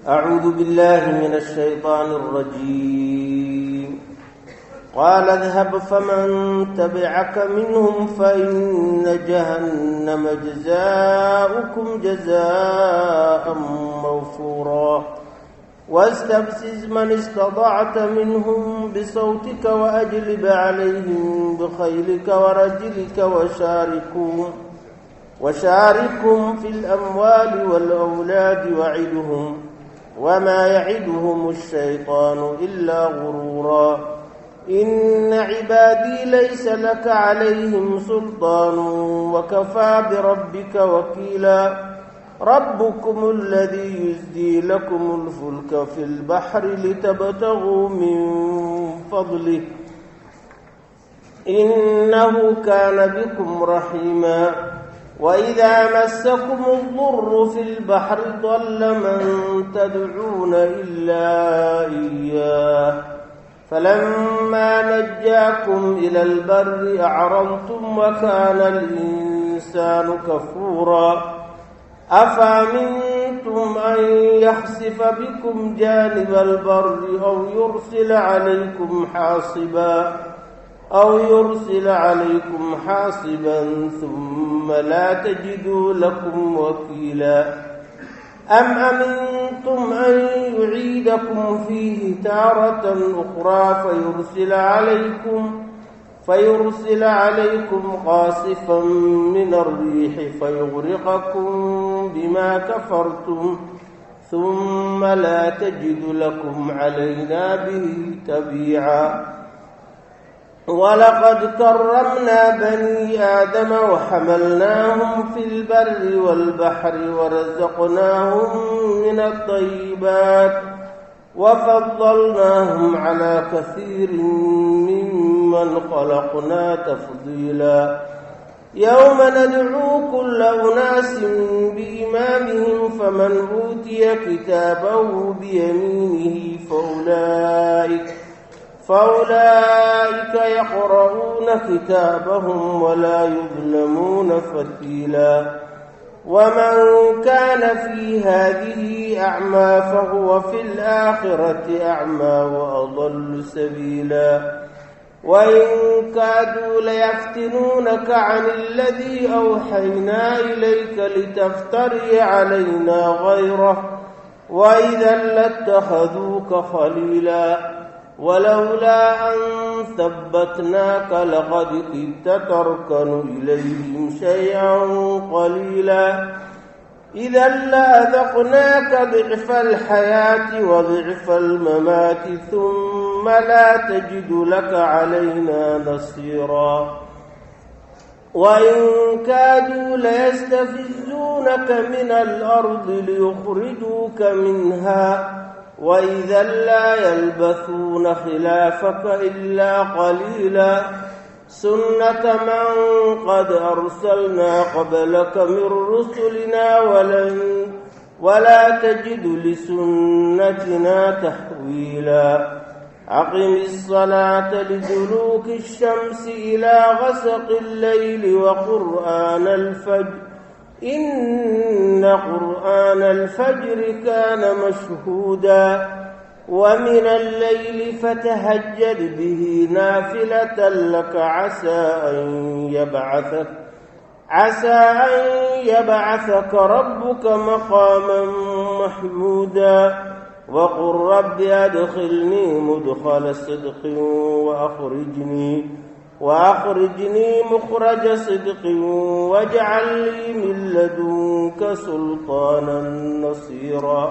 أعوذ بالله من الشيطان الرجيم قال اذهب فمن تبعك منهم فإن جهنم جزاؤكم جزاء موفورا واستفزز من استطعت منهم بصوتك وأجلب عليهم بخيلك ورجلك وشاركهم وشاركهم في الأموال والأولاد وعدهم وما يعدهم الشيطان إلا غرورا إن عبادي ليس لك عليهم سلطان وكفى بربك وكيلا ربكم الذي يزدي لكم الفلك في البحر لتبتغوا من فضله إنه كان بكم رحيما وإذا مسكم الضر في البحر ضل من تدعون إلا إياه فلما نجاكم إلى البر أعرضتم وكان الإنسان كفورا أفأمنتم أن يخسف بكم جانب البر أو يرسل عليكم حاصبا أو يرسل عليكم حاصبا ثم لا تجدوا لكم وكيلا أم أمنتم أن يعيدكم فيه تارة أخرى فيرسل عليكم فيرسل عليكم قاصفا من الريح فيغرقكم بما كفرتم ثم لا تجد لكم علينا به تبيعا ولقد كرمنا بني آدم وحملناهم في البر والبحر ورزقناهم من الطيبات وفضلناهم على كثير ممن خلقنا تفضيلا يوم ندعو كل أناس بإمامهم فمن أوتي كتابه بيمينه فأولئك فأولئك يقرؤون كتابهم ولا يظلمون فتيلا ومن كان في هذه أعمى فهو في الآخرة أعمى وأضل سبيلا وإن كادوا ليفتنونك عن الذي أوحينا إليك لتفتري علينا غيره وإذا لاتخذوك خليلا ولولا أن ثبتناك لقد كدت تركن إليهم شيئا قليلا إذا لأذقناك ضعف الحياة وضعف الممات ثم لا تجد لك علينا نصيرا وإن كادوا ليستفزونك من الأرض ليخرجوك منها وإذا لا يلبثون خلافك إلا قليلا سنة من قد أرسلنا قبلك من رسلنا ولن ولا تجد لسنتنا تحويلا أقم الصلاة لدلوك الشمس إلى غسق الليل وقرآن الفجر إن قرآن الفجر كان مشهودا ومن الليل فتهجد به نافلة لك عسى أن يبعثك عسى أن يبعثك ربك مقاما محمودا وقل رب أدخلني مدخل صدق وأخرجني وأخرجني مخرج صدق واجعل لي من لدنك سلطانا نصيرا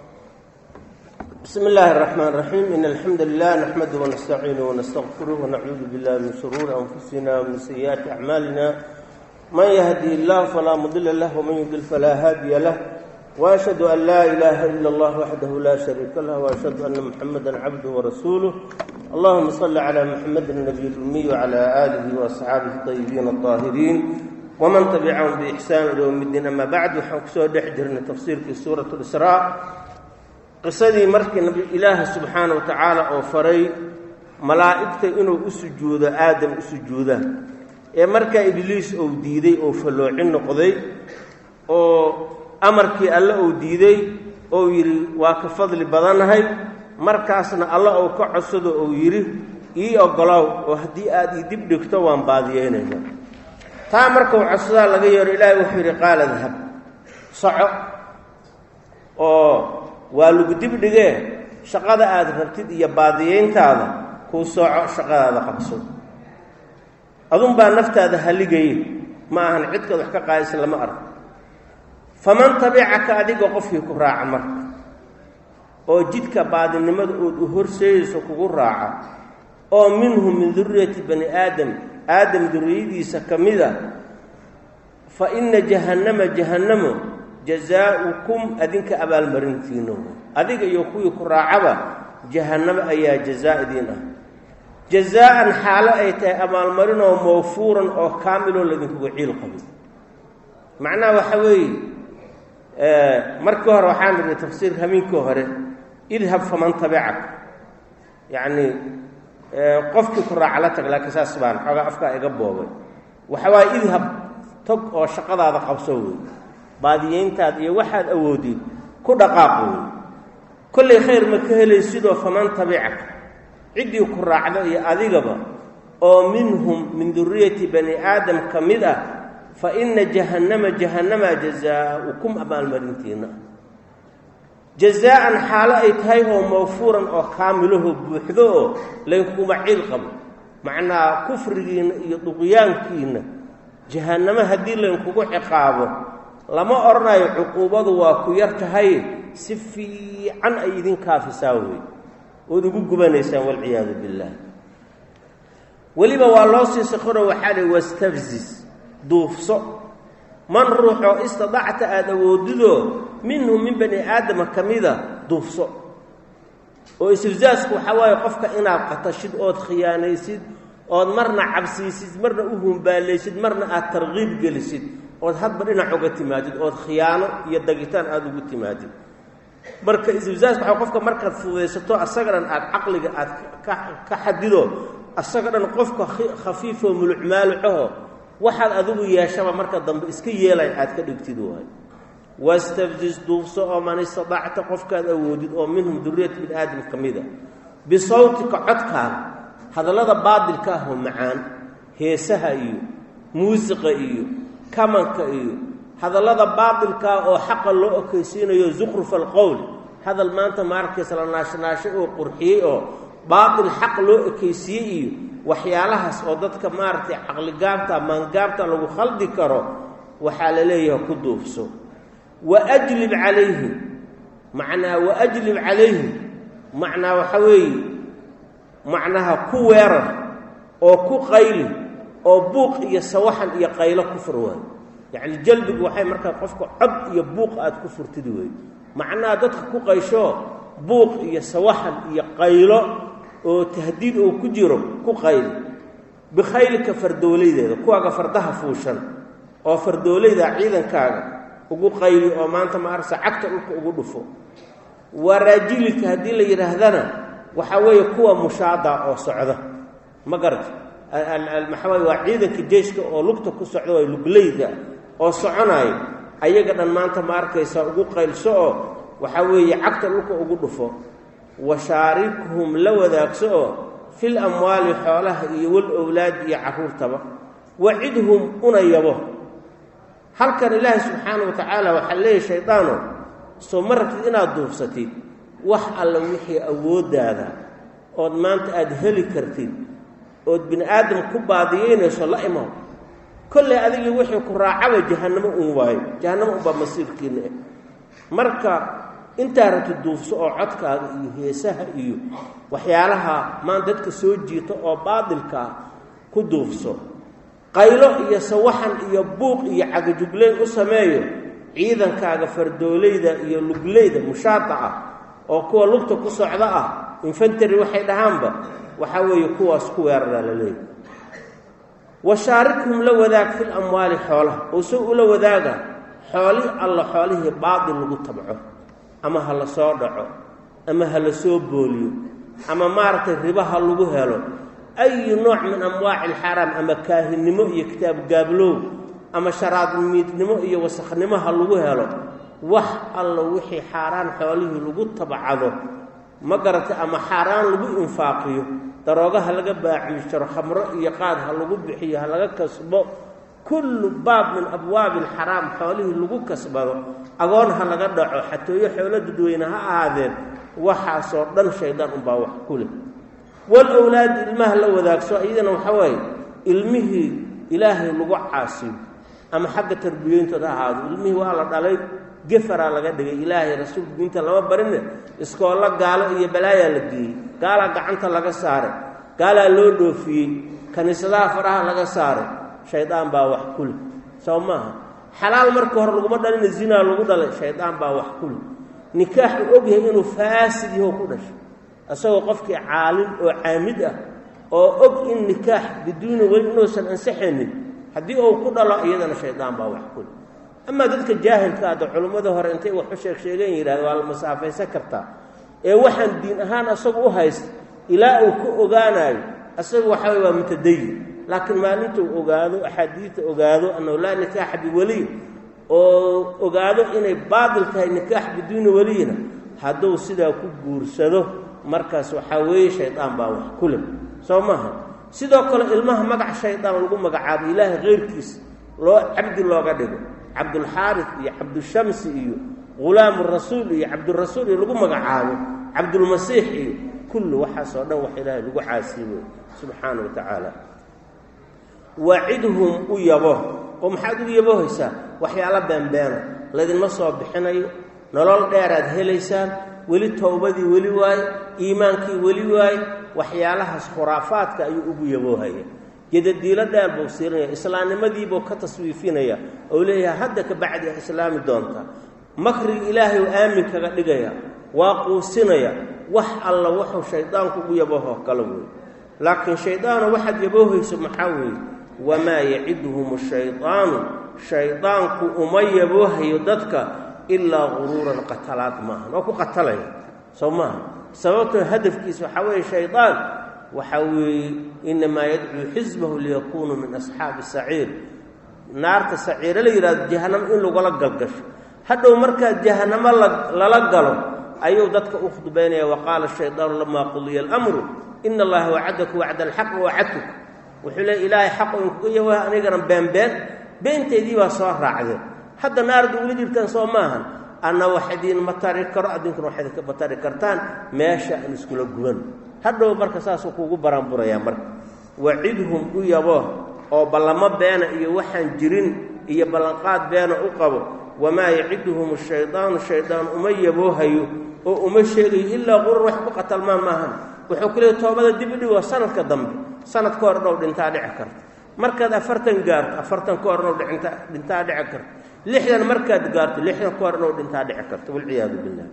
بسم الله الرحمن الرحيم إن الحمد لله نحمده ونستعينه ونستغفره ونعوذ بالله من شرور أنفسنا ومن سيئات أعمالنا من يهدي الله فلا مضل له ومن يضلل فلا هادي له وأشهد أن لا إله إلا الله وحده لا شريك له وأشهد أن محمدا عبده ورسوله اللهم صل على محمد النبي الأمي وعلى آله وأصحابه الطيبين الطاهرين ومن تبعهم بإحسان إلى يوم الدين أما بعد waxaan kusoo dhex jirnay tafsiirkii suurat اlisraa qisadii markii nabi ilaaha subxaana wa tacaala oo faray malaa'igta inuu u sujuudo aadam u sujuuda ee markaa ibliis uu diiday oo falloocin noqday oo amarkii alle uu diiday ou yidhi waa ka fadli badanahay markaasna alla uu ka codsado uu yidhi ii ogolow oo haddii aada ii dib dhigto waan baadiyeynayna taa markuu codsadaa laga yeero ilaahay wuxuu yidhi qaala dahab soco oo waa lagu dib dhigee shaqada aada rabtid iyo baadiyeyntaada kuu sooco shaqadaada qabso adunbaa naftaada haligaya ma ahan cidkaad wax ka qaadaysa lama arko faman tabicaka adiga qofkii ku raaca marka oo jidka baadinimada ood u horseeyeyso kugu raaca oo minhu min duriyati bani aadam aadam duriyadiisa ka mida fa inna jahannama jahannamo jazaa'ukum adinka abaalmarintiina adiga iyo kuwii ku raacaba jahannamo ayaa jazaa idiin ah jazaa'an xaalo ay tahay abaalmarinoo mawfuuran oo kaamiloo ladinkuga ciil qabin macnaha waxa weeye markii hore waxaan idhi tafsiir hamiinkii hore idhab faman tabicak yacni qofkii ku raaca la tag laakiin saas baan xoogaa afkaa iga boobay waxa waaye idhab tog oo shaqadaada qabso wey baadiyeyntaad iyo waxaad awoodid ku dhaqaaq wey kollay khayr ma ka helaysidoo faman tabicak ciddii ku raacda iyo adigaba oo minhum min duriyati bani aadam ka mid ah fa inna jahannama jahannama jazaa'ukum abaalmarintiina jazaa'an xaalo ay tahay oo mawfuuran oo kaamilaho buuxdo oo laykuma ciil qabo macnaa kufrigiinna iyo duqyaankiinna jahannamo haddii laynkugu ciqaabo lama odhanayo cuquubadu waa ku yar tahay si fiican ay idin kaafisaa wey ood ugu gubanaysaan walciyaadu billaah weliba waa loo sii saqoro waxaa lihi wastafzis duufso man ruuxoo istadacta aada awoodidoo minhum min bani aadama ka mida duufso oo istifzaasku waxaa waaye qofka inaad qatashid ood khiyaanaysid ood marna cabsiisid marna u humbaalaysid marna aad tarkiib gelisid ood hadba dhinac uga timaadid ood khiyaano iyo dagitaan aada ugu timaadid marka istifzaaska waxaa qofka markaad fududaysato asaga dhan aada caqliga aad ka xadido asaga dhan qofka khafiifoo mulucmaalucaho waxaad adigu yeeshaba marka dambe iska yeelay aad ka dhigtid waay wastafzis duufso oo man istadacta qofkaad awoodid oo minhum duriyat bin aadam ka mida bisawtika codkaaga hadallada baadilka ah oo macaan heesaha iyo muusiqa iyo kamanka iyo hadallada baadilkaa oo xaqa loo okeysiinayo zukhrufa alqowl hadal maanta maarkiisa la naashnaashay oo qurxiyey oo baatil xaq loo ekeysiiyey iyo waxyaalahaas oo dadka maaragtay caqligaabta maangaabta lagu khaldi karo waxaa la leeyahay ku duufso waajlib calayhim macnaa waajlib calayhim macnaa waxa weeye macnaha ku weerar oo ku qayli oo buuq iyo sawaxan iyo qaylo ku fur waayo yacni jalbigu waxay markaa qofka cod iyo buuq aada ku furtid wey macnaha dadka ku qayshoo buuq iyo sawaxan iyo qaylo oo tahdiid oo ku jiro ku qayli bikhaylika fardoolaydeeda kuwaaga fardaha fuushan oo fardoolayda ciidankaaga ugu qayli oo maanta ma arsa cagta dhulka ugu dhufo waraajilika haddii la yidhaahdana waxaa weeye kuwa mushaada oo socda ma garata maxaa waye waa ciidanka jeyshka oo lugta ku socda waa lugleyda oo soconaayo ayaga dhan maanta ma arkaysa ugu qaylso oo waxaa weeye cagta dhulka ugu dhufo washaarikhum la wadaagso oo fil amwaali xoolaha iyo wal owlaadi iyo carruurtaba wacidhum una yabo halkan ilaahi subxaana wa tacaala waxaa leeyahy shaydaano soo ma rabtid inaad duufsatid wax alla wixii awooddaada ood maanta aada heli kartid ood bini aadam ku baadiyeynayso la imaw kolley adigii wixii ku raacaba jahannamo un waayo jahannamo unbaa masiirkiina eh marka intaa rabtid duufso oo codkaaga iyo heesaha iyo waxyaalaha maan dadka soo jiita oo baadilkaa ku duufso qaylo iyo sawaxan iyo buuq iyo cagajugleyn u sameeyo ciidankaaga fardoolayda iyo lugleyda mushaada ah oo kuwa lugta ku socda ah infantary waxay dhahaanba waxaa weeye kuwaas ku weeraraa la leeyahy washaarikhum la wadaag fil amwaali xoolaha oo se ula wadaaga xooli alla xoolihii baadil lagu tabco ama ha la soo dhaco ama ha la soo booliyo ama maaragtay riba ha lagu helo ayu nooc min amwaaci alxaraam ama kaahinnimo iyo kitaab gaablow ama sharaadmiidnimo iyo wasakhnimo ha lagu helo wax alla wixii xaaraan xoolihii lagu tabcado ma garatay ama xaaraan lagu infaaqiyo darooga ha laga baaciisharo khamro iyo qaad ha lagu bixiyo ha laga kasbo kullu baab min abwaabi alxaraam xoolihii lagu kasbado agoon ha laga dhaco xatooyo xoolo dadweyne ha ahaadeen waxaasoo dhan shaydaan unbaa wax ku leh wal owlaadi ilmaha la wadaagso iyadana waxa waaye ilmihii ilaahay lagu caasiyo ama xagga tarbiyeyntooda ha ahaado ilmihii waa la dhalay gefaraa laga dhigay ilaahay rasuulku diinta lama barine iskoollo gaalo iyo balaayaa la geeyey gaalaa gacanta laga saaray gaalaa loo dhoofiyey kiniisadaha faraha laga saaray shaydaan baa wax ku leh soo maaha xalaal markii hore laguma dhalina zinaa lagu dhalay shaydaan baa wax ku leh nikaax uu og yahay inuu faasid yaho ku dhashay isagoo qofkii caalim oo caamid ah oo og in nikaax biduuni weli inuusan ansaxaynin haddii uu ku dhalo iyadana shaydaan baa wax ku leh amaa dadka jaahilka ada culimmada hore intay wax u sheeg sheegeen yidhahda waa la masaafaysan kartaa ee waxaan diin ahaan asagu u haysta ilaa uu ka ogaanayo asagu waxa way waa mutadayin laakiin maalintuu ogaado axaadiidta ogaado annahu laa nikaaxa biweliy oo ogaado inay baatil tahay nikaax biduuni weliyina hadduu sidaa ku guursado markaas waxaa weeye shaydaan baa wax ku leh soo maaha sidoo kale ilmaha magac shaydaan lagu magacaabo ilaahay keyrkiisa loo cabdi looga dhigo cabdulxaaris iyo cabdushamsi iyo ghulaamu rasuul iyo cabdurasuul iyo lagu magacaabo cabdulmasiix iyo kullu waxaasoo dhan wax ilaahay lagu caasiibo subxaana wa tacaala waacidhum u yabo oo maxaad ugu yabohaysaa waxyaalo beenbeena laydinma soo bixinayo nolol dheeraad helaysaan weli towbadii weli waaye iimaankii weli waaye waxyaalahaas khuraafaadka ayuu ugu yaboohaya gedadiilo dheer buu siirinaya islaamnimadiibuu ka taswiifinaya oo leeyahay hadda ka bacdi a islaami doonta makriga ilaahay u aamin kaga dhigaya waa quusinaya wax alla wuxuu shaydaanku ugu yaboohoo kale weeye laakiin shaydaano waxaad yaboohayso maxaa weeye wamaa yaciduhum shaydaanu shaydaanku uma yaboohayo dadka ilaa guruuran qatalaad maaha waa ku qatalaya soo maaha sababtoo hadafkiisa waxaa weeye shaydaan waxaa weeye inamaa yadcuu xisbahu liyakunuu min asxaabi saciir naarta saciire la yidhahdo jahanamo in lagula galgasho hadhow markaa jahanamo lala galo ayuu dadka u khudbaynaya waqaala shaydaanu lamaa qudiya alamru ina allaha wacadaku wacda alxaq wacadtuk wuxuu leey ilaahay xaqu inkuga yawaha anigana beenbeen beenteydii baa soo raacdeen hadda naarda ula jirtaan soo maahan anna wax idiinma tari karo addinkuna wax idinka batari kartaan meesha aan iskula guban hadhow marka saasuu kuugu baraanburayaa marka wacidhum u yabo oo ballamo beena iyo waxaan jirin iyo ballanqaad beena u qabo wamaa yaciduhum shaydaanu shaydaan uma yaboohayo oo uma sheegayo ilaa qurur wax ku qatalmaan maahan wuxuu ku leeyay toobada dib u dhigo sanadka dambe sanad ka hor dhow dhintaa dhici karta markaad afartan gaarto afartan ka hor dhow dhinta dhintaa dhici karta lixdan markaad gaarto lixdan ka hor dhow dhintaa dhici karta walciyaadu billah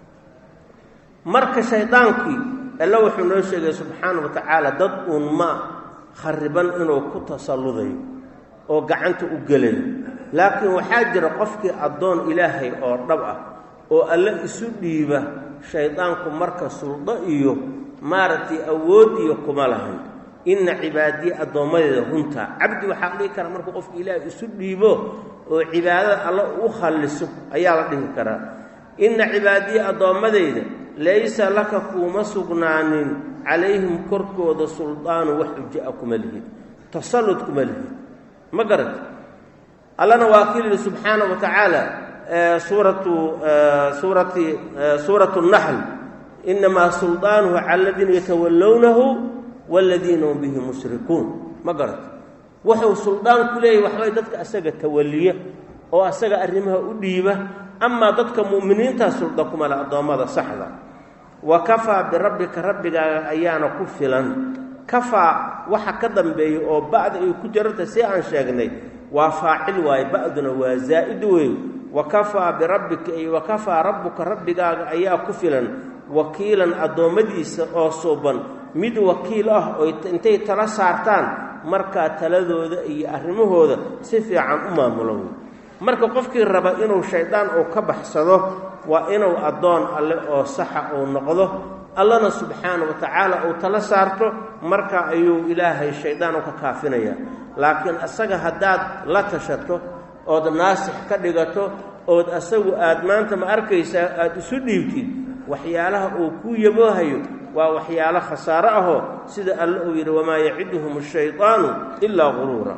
marka shaydaankii alla wuxuu noo sheegay subxaana wa tacaala dad uun ma khariban inuu ku tasalludayo oo gacanta u gelayo laakiin waxaa jira qofkii addoon ilaahay oo dhab ah oo alle isu dhiiba shaydaanku marka suldo iyo maaragtay awood iyo kuma lahan inna cibaadiye addoommadeeda runtaa cabdi waxaa dhihi karaa markuu qofka ilaahay isu dhiibo oo cibaadada alle u khalliso ayaa la dhihi karaa inna cibaadiye addoommadayda laysa laka kuuma sugnaanin calayhim korkooda suldaanu wax xuja-a kuma lihid tasallud kuma lihid ma garata allana waa ki yidhi subxaana wa tacaala suuratu suurati suuratu naxl inamaa suldaanuhu cala aladiina yatawallownahu waaladiina hum bihi mushrikuun ma garata wuxuu suldaan ku leeyahy waxbay dadka asaga tawalliya oo asaga arrimaha u dhiiba amaa dadka mu'miniintaa sulda kuma le addoommada saxda wa kafaa birabbika rabbigaaga ayaana ku filan kafaa waxa ka dambeeya oo ba'da ay ku jiranta si aan sheegnay waa faacil waaye ba'duna waa zaa'id wey wa kafaa birabbika ay wa kafaa rabbuka rabbigaaga ayaa ku filan wakiilan addoommadiisa oo suuban mid wakiil ah oo intay tala saartaan markaa taladooda iyo arrimahooda si fiican u maamulo wey marka qofkii raba inuu shaydaan uu ka baxsado waa inuu addoon alle oo saxa uu noqdo allana subxaana wa tacaala uu tala saarto marka ayuu ilaahay shaydaan u ka kaafinaya laakiin isaga haddaad la tashato ood naasix ka dhigato ood asagu aad maanta ma arkaysaa aada isu dhiibtid waxyaalaha uu kuu yaboohayo waa waxyaalo khasaaro ahoo sida alle uu yidhi wamaa yaciduhum ashaydaanu ilaa guruura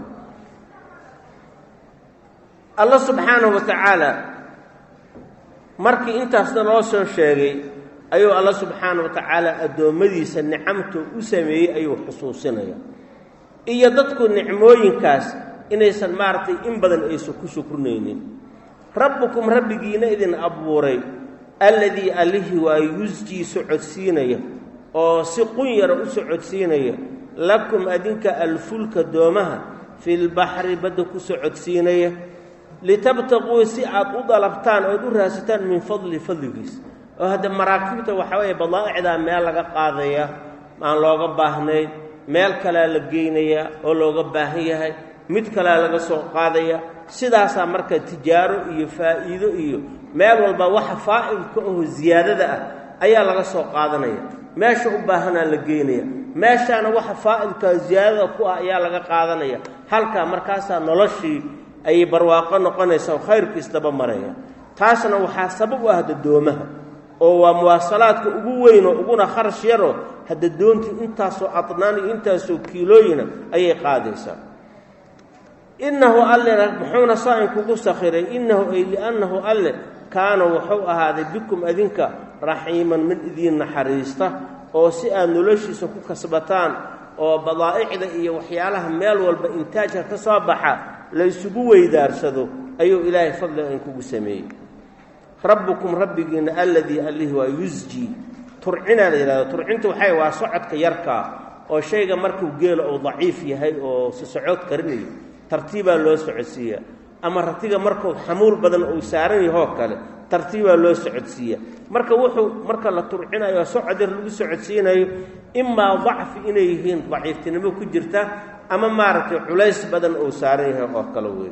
alla subxaanahu wa tacaala markii intaasna loo soo sheegay ayuu alla subxaana wa tacaala addoommadiisa nicamta u sameeyey ayuu xusuusinaya iyo dadku nicmooyinkaas inaysan maaragtay in badan aysan ku shukrinaynin rabbukum rabbigiina idin abuuray alladii allihii waa yusjii socodsiinaya oo si qun yara u socodsiinaya lakum adinka alfulka doomaha filbaxri badda ku socodsiinaya litabtaquu si aad u dalabtaan ood u raadsataan min fadli fadligiis oo hadda maraakiibta waxaa weeye badaa'icdaa meel laga qaadaya aan looga baahnayn meel kalea la geynayaa oo looga baahan yahay mid kalea laga soo qaadaya sidaasaa marka tijaaro iyo faa'iido iyo meel walba waxa faa'idka aho ziyaadada ah ayaa laga soo qaadanaya meesha u baahanaa la geynaya meeshaana waxa faa'idka ziyaadada ku ah ayaa laga qaadanaya halkaa markaasaa noloshii ayay barwaaqo noqonaysa oo khayrkiisdaba maraya taasna waxaa sabab u ah dadoomaha oo waa muwaasalaadka ugu weynoo uguna kharash yaroo hadda doontii intaasoo adnaan iyo intaasoo kiilooyina ayay qaadaysaa innahu allena muxuuna saa inkugu sakhiray innahu ay li'annahu alle kaana wuxuu ahaaday bikum adinka raxiiman mid idiin naxariista oo si aad noloshiisa ku kasbataan oo badaa'icda iyo waxyaalaha meel walba intaajka ka soo baxa laysugu weydaarsado ayuu ilaahay fadliga inkugu sameeyey rabbukum rabbigiina alladii allihi waa yusjii turcinaa la yidhahdo turcinta waxay waa socodka yarkaa oo shayga markuu geelo uu daciif yahay oo si socod karinayo tartiibaa loo socodsiiya ama ratiga markuu xamuul badan uu saaran yahoo kale tartiibaa loo socodsiiya marka wuxuu marka la turcinayo socod yar lagu socodsiinayo imaa dacfi inay yihiin daciiftinimo ku jirta ama maaragtay culays badan uu saaran yahay oo kale wey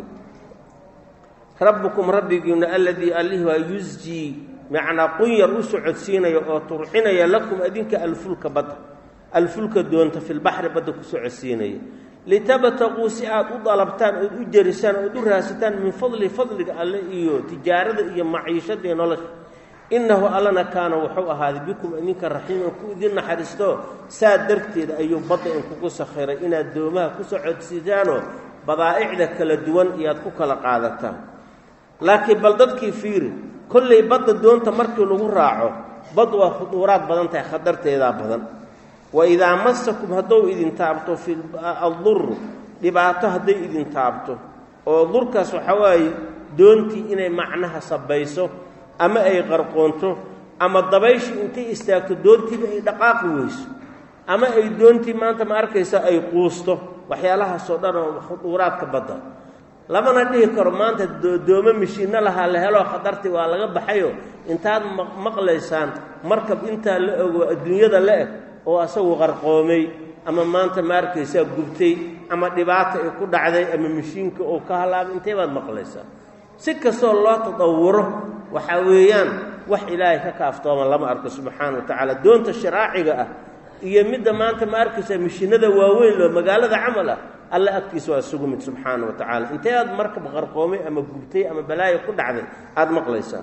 rabbukum rabbigiina alladii allih waa yusjii macnaa qunyar u socodsiinaya oo turcinaya lakum adinka alfulka badda alfulka doonta filbaxri badda ku socodsiinaya litabtaquu si aad u dalabtaan ood u jarisaan ood u raadsataan min fadli fadliga alle iyo tijaarada iyo maciishada iyo nolosha innahu allana kaana wuxuu ahaaday bikum idinka raxiiman ku idin naxariisto saa darteed ayuu badda inkugu sakhiray inaad doomaha ku socodsiisaanoo badaa'icda kala duwan iyo aad ku kala qaadataan laakiin bal dadkii fiiri kollay badda doonta markii lagu raaco bad waa khuduuraad badan tahay khatarteedaa badan wa idaa masakum haddou idin taabto fi adduru dhibaato hadday idin taabto oo durkaas waxaa waaye doontii inay macnaha sabayso ama ay qarqoonto ama dabayshii intay istaagto doontiiba ay dhaqaaqi weyso ama ay doontii maanta ma arkaysa ay quusto waxyaalahaasoo dhan oo khuduuraadka badda lamana dhihi karo maanta doome mishiinno lahaa la heloo khatartii waa laga baxayo intaad maqlaysaan markab intaa la ogo adduunyada la eg oo asagu qarqoomay ama maanta ma arkaysaa gubtay ama dhibaata ay ku dhacday ama mishiinka oo ka halaabay intee baad maqlaysaa si kastoo loo tadawuro waxaa weeyaan wax ilaahay ka kaaftooma lama arko subxaana wa tacaala doonta sharaaciga ah iyo midda maanta ma arkaysaa mishiinada waaweyn loo magaalada camal ah alle agtiisa waa isugu mid subxaana wa tacaala intee aad markab qarqoomay ama gubtay ama balaayo ku dhacday aada maqlaysaa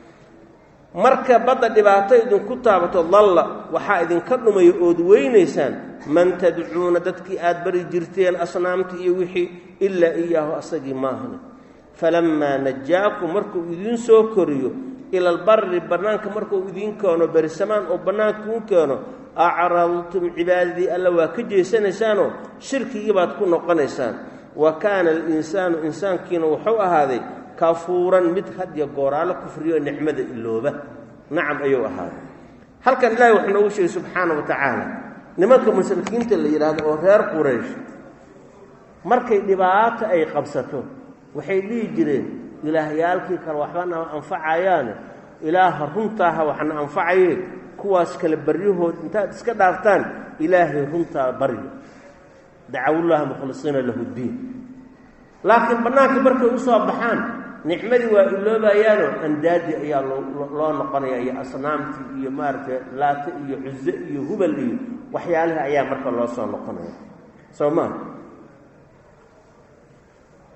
marka badda dhibaato idinku taabato dalla waxaa idinka dhumaya ood weynaysaan man tadcuuna dadkii aad bari jirteen asnaamtii iyo wixii ilaa iyaahu asagii maahane falammaa najaakum markuu idiin soo koriyo ila albarri bannaanka markuu idiin keeno berisamaan oo bannaanka u keeno acradtum cibaadadii alla waa ka jeesanaysaanoo shirkigii baad ku noqonaysaan wa kaana alinsaanu insaankiina wuxuu ahaaday kafuuran mid hadya gooraalo kufriyo nicmada ilooba nacam ayuu ahaaday halkan ilaahay wuxuu noogu sheegay subxaana wa tacaala nimanka mushrikiinta la yidhaahdo oo reer quraysh markay dhibaato ay qabsato waxay dhihi jireen ilaahyaalkii kale waxbana anfacayaane ilaaha runtaaha waxna anfacaye kuwaas kale baryahood intaad iska dhaaftaan ilaahay runtaa barya dacawullaha mukhlisiina lahu ddiin laakiin bannaankii markay u soo baxaan nicmadii waa iloobayaanoo andaadii ayaa loo noqonaya iyo asnaamtii iyo maaragtay laate iyo cuze iyo hubal iyo waxyaalihi ayaa marka loo soo noqonaya soo maa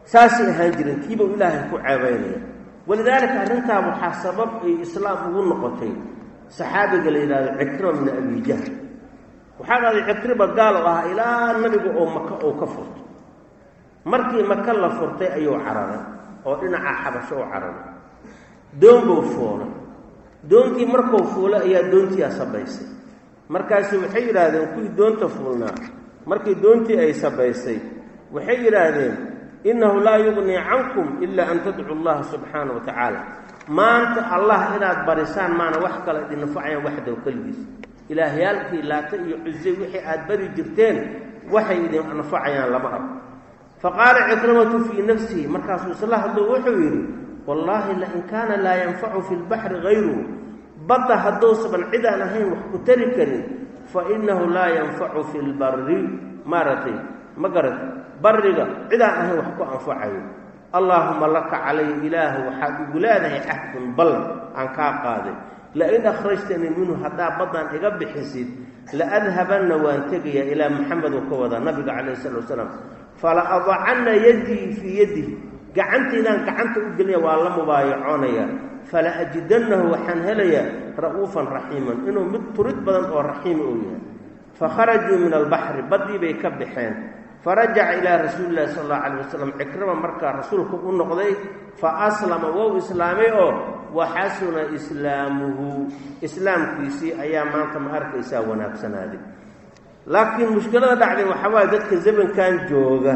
saasay ahaan jireen kiibau ilaahay ku ceebaynaya walidaalika arrintaa waxaa sabab ay islaam ugu noqotay saxaabiga la yidhahdo cikrima bni abi jahl waxaa dhahday cikrima gaal oo ahaa ilaa nabiga oo maka oo ka furto markii maka la furtay ayuu cararay oo dhinaca xabasho u cararay doon buu fuulay doontii markuu fuulay ayaa doontiia sabaysay markaasu waxay yidhaahdeen kuwii doonta fuulnaa markii doontii ay sabaysay waxay yidhaahdeen innahu laa yugnii cankum ilaa an tadcu allaha subxaana wa tacaala maanta allah inaad barisaan maana wax kale idin nafacayaan waxdow keligiis ilaahyaalkii laata iyo cusay wixii aad bari jirteen waxay idin nafacayaan lama arko faqaala cikrimatu fii nafsihi markaasuu isla hadlo wuxuu yidhi wallaahi lain kaana laa yanfacu fi lbaxri hayruhu badda hadduusaban cidaan ahayn wax ku tari karin fa innahu laa yanfacu fi lbari maaragtay ma garat barriga cidaan ahayn wax ku anfacayo allaahuma laka calaya ilaahu waxaad igu leedahay cahdun ballan aan kaa qaaday lain akhrajtanii minhu haddaa baddaan iga bixisid laadhabanna waan tegayaa ilaa maxamed uu ka wadaa nabiga calayh salatu wasalaam fala adacanna yaddii fii yadihi gacantaydaan gacanta u gelinaya waa la mubaayacoonaya fala ajidannahu waxaan helayaa ra'uufan raxiiman inuu mid turid badan oo raxiima uu yahay fakharajuu min albaxri baddii bay ka baxeen farajaca ilaa rasuuli llahi sala allahu calayh wasalam cikrima markaa rasuulku u noqday fa aslama wou islaamay oo waxasuna islaamuhu islaamkiisii ayaa maanta ma arkaysaa wanaagsanaaday laakiin mushkilada dhacday waxaa waaye dadka zamankan jooga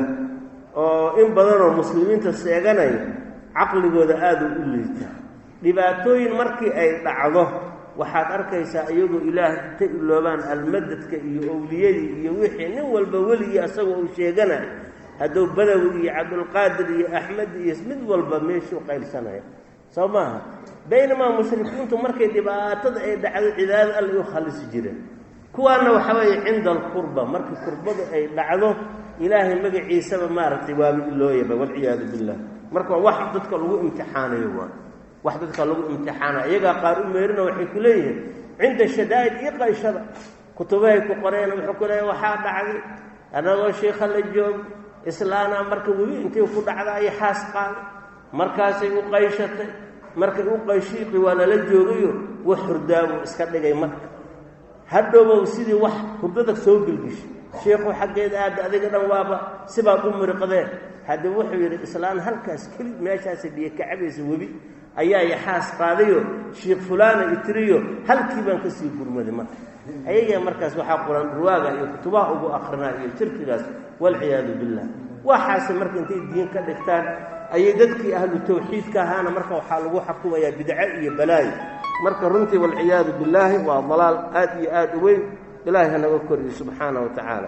oo in badanoo muslimiinta seeganaya caqligooda aada u liita dhibaatooyin markii ay dhacdo waxaad arkaysaa iyagoo ilaah inta iloobaan almadadka iyo owliyadii iyo wixii nin walba weligii asagoo uu sheeganayo hadduu badawi iyo cabdulqaadir iyo axmed iyo mid walba meeshuu qaylsanaya soo maaha baynamaa mushrikiintu markay dhibaatada ay dhacdo cibaadada alla u khalisi jireen kuwaana waxa weeye cinda alqurba markii kurbadu ay dhacdo ilaahay magaciisaba maaragtay waaba ilooyaba walciyaadu billah marka wax dadka lagu imtixaanayo waa wax dadka lagu imtixaanayo iyagaa qaar u meerina waxay ku leeyihiin cinda shadaa'id iyo qayshada kutubahay ku qoreen wuxuu ku leeyahy waxaa dhacday annagoo shiikha la joogo islaanaa marka webi intay ku dhacda ay xaas qaaday markaasay u qayshatay markay u qayshiiqi waa lala joogayo wax hurdaabu iska dhigay marka hadhowbow sidii wax hurdada soo gelgishay shiikhu xaggeeda aada adiga dhan waaba sibaad u miriqdeen haddii wuxuu yidhi islaan halkaas keli meeshaasa biyo kacabaysa webi ayaa yaxaas qaadayo shiikh fulaana itiriyo halkii baan ka sii gurmaday marka ayagaa markaas waxaa quran ruwaaga iyo kutubaha ugu akrinaa iyo shirkigaas walciyaadu billah waxaase marka intay diin ka dhigtaan ayay dadkii ahlu tawxiidka ahaana marka waxaa lagu xukumayaa bidco iyo balaayo marka runtii walciyaadu billaahi waa dalaal aad iyo aad u weyn ilaahay hanaga koriyo subxaana wa tacaala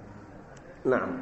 nacam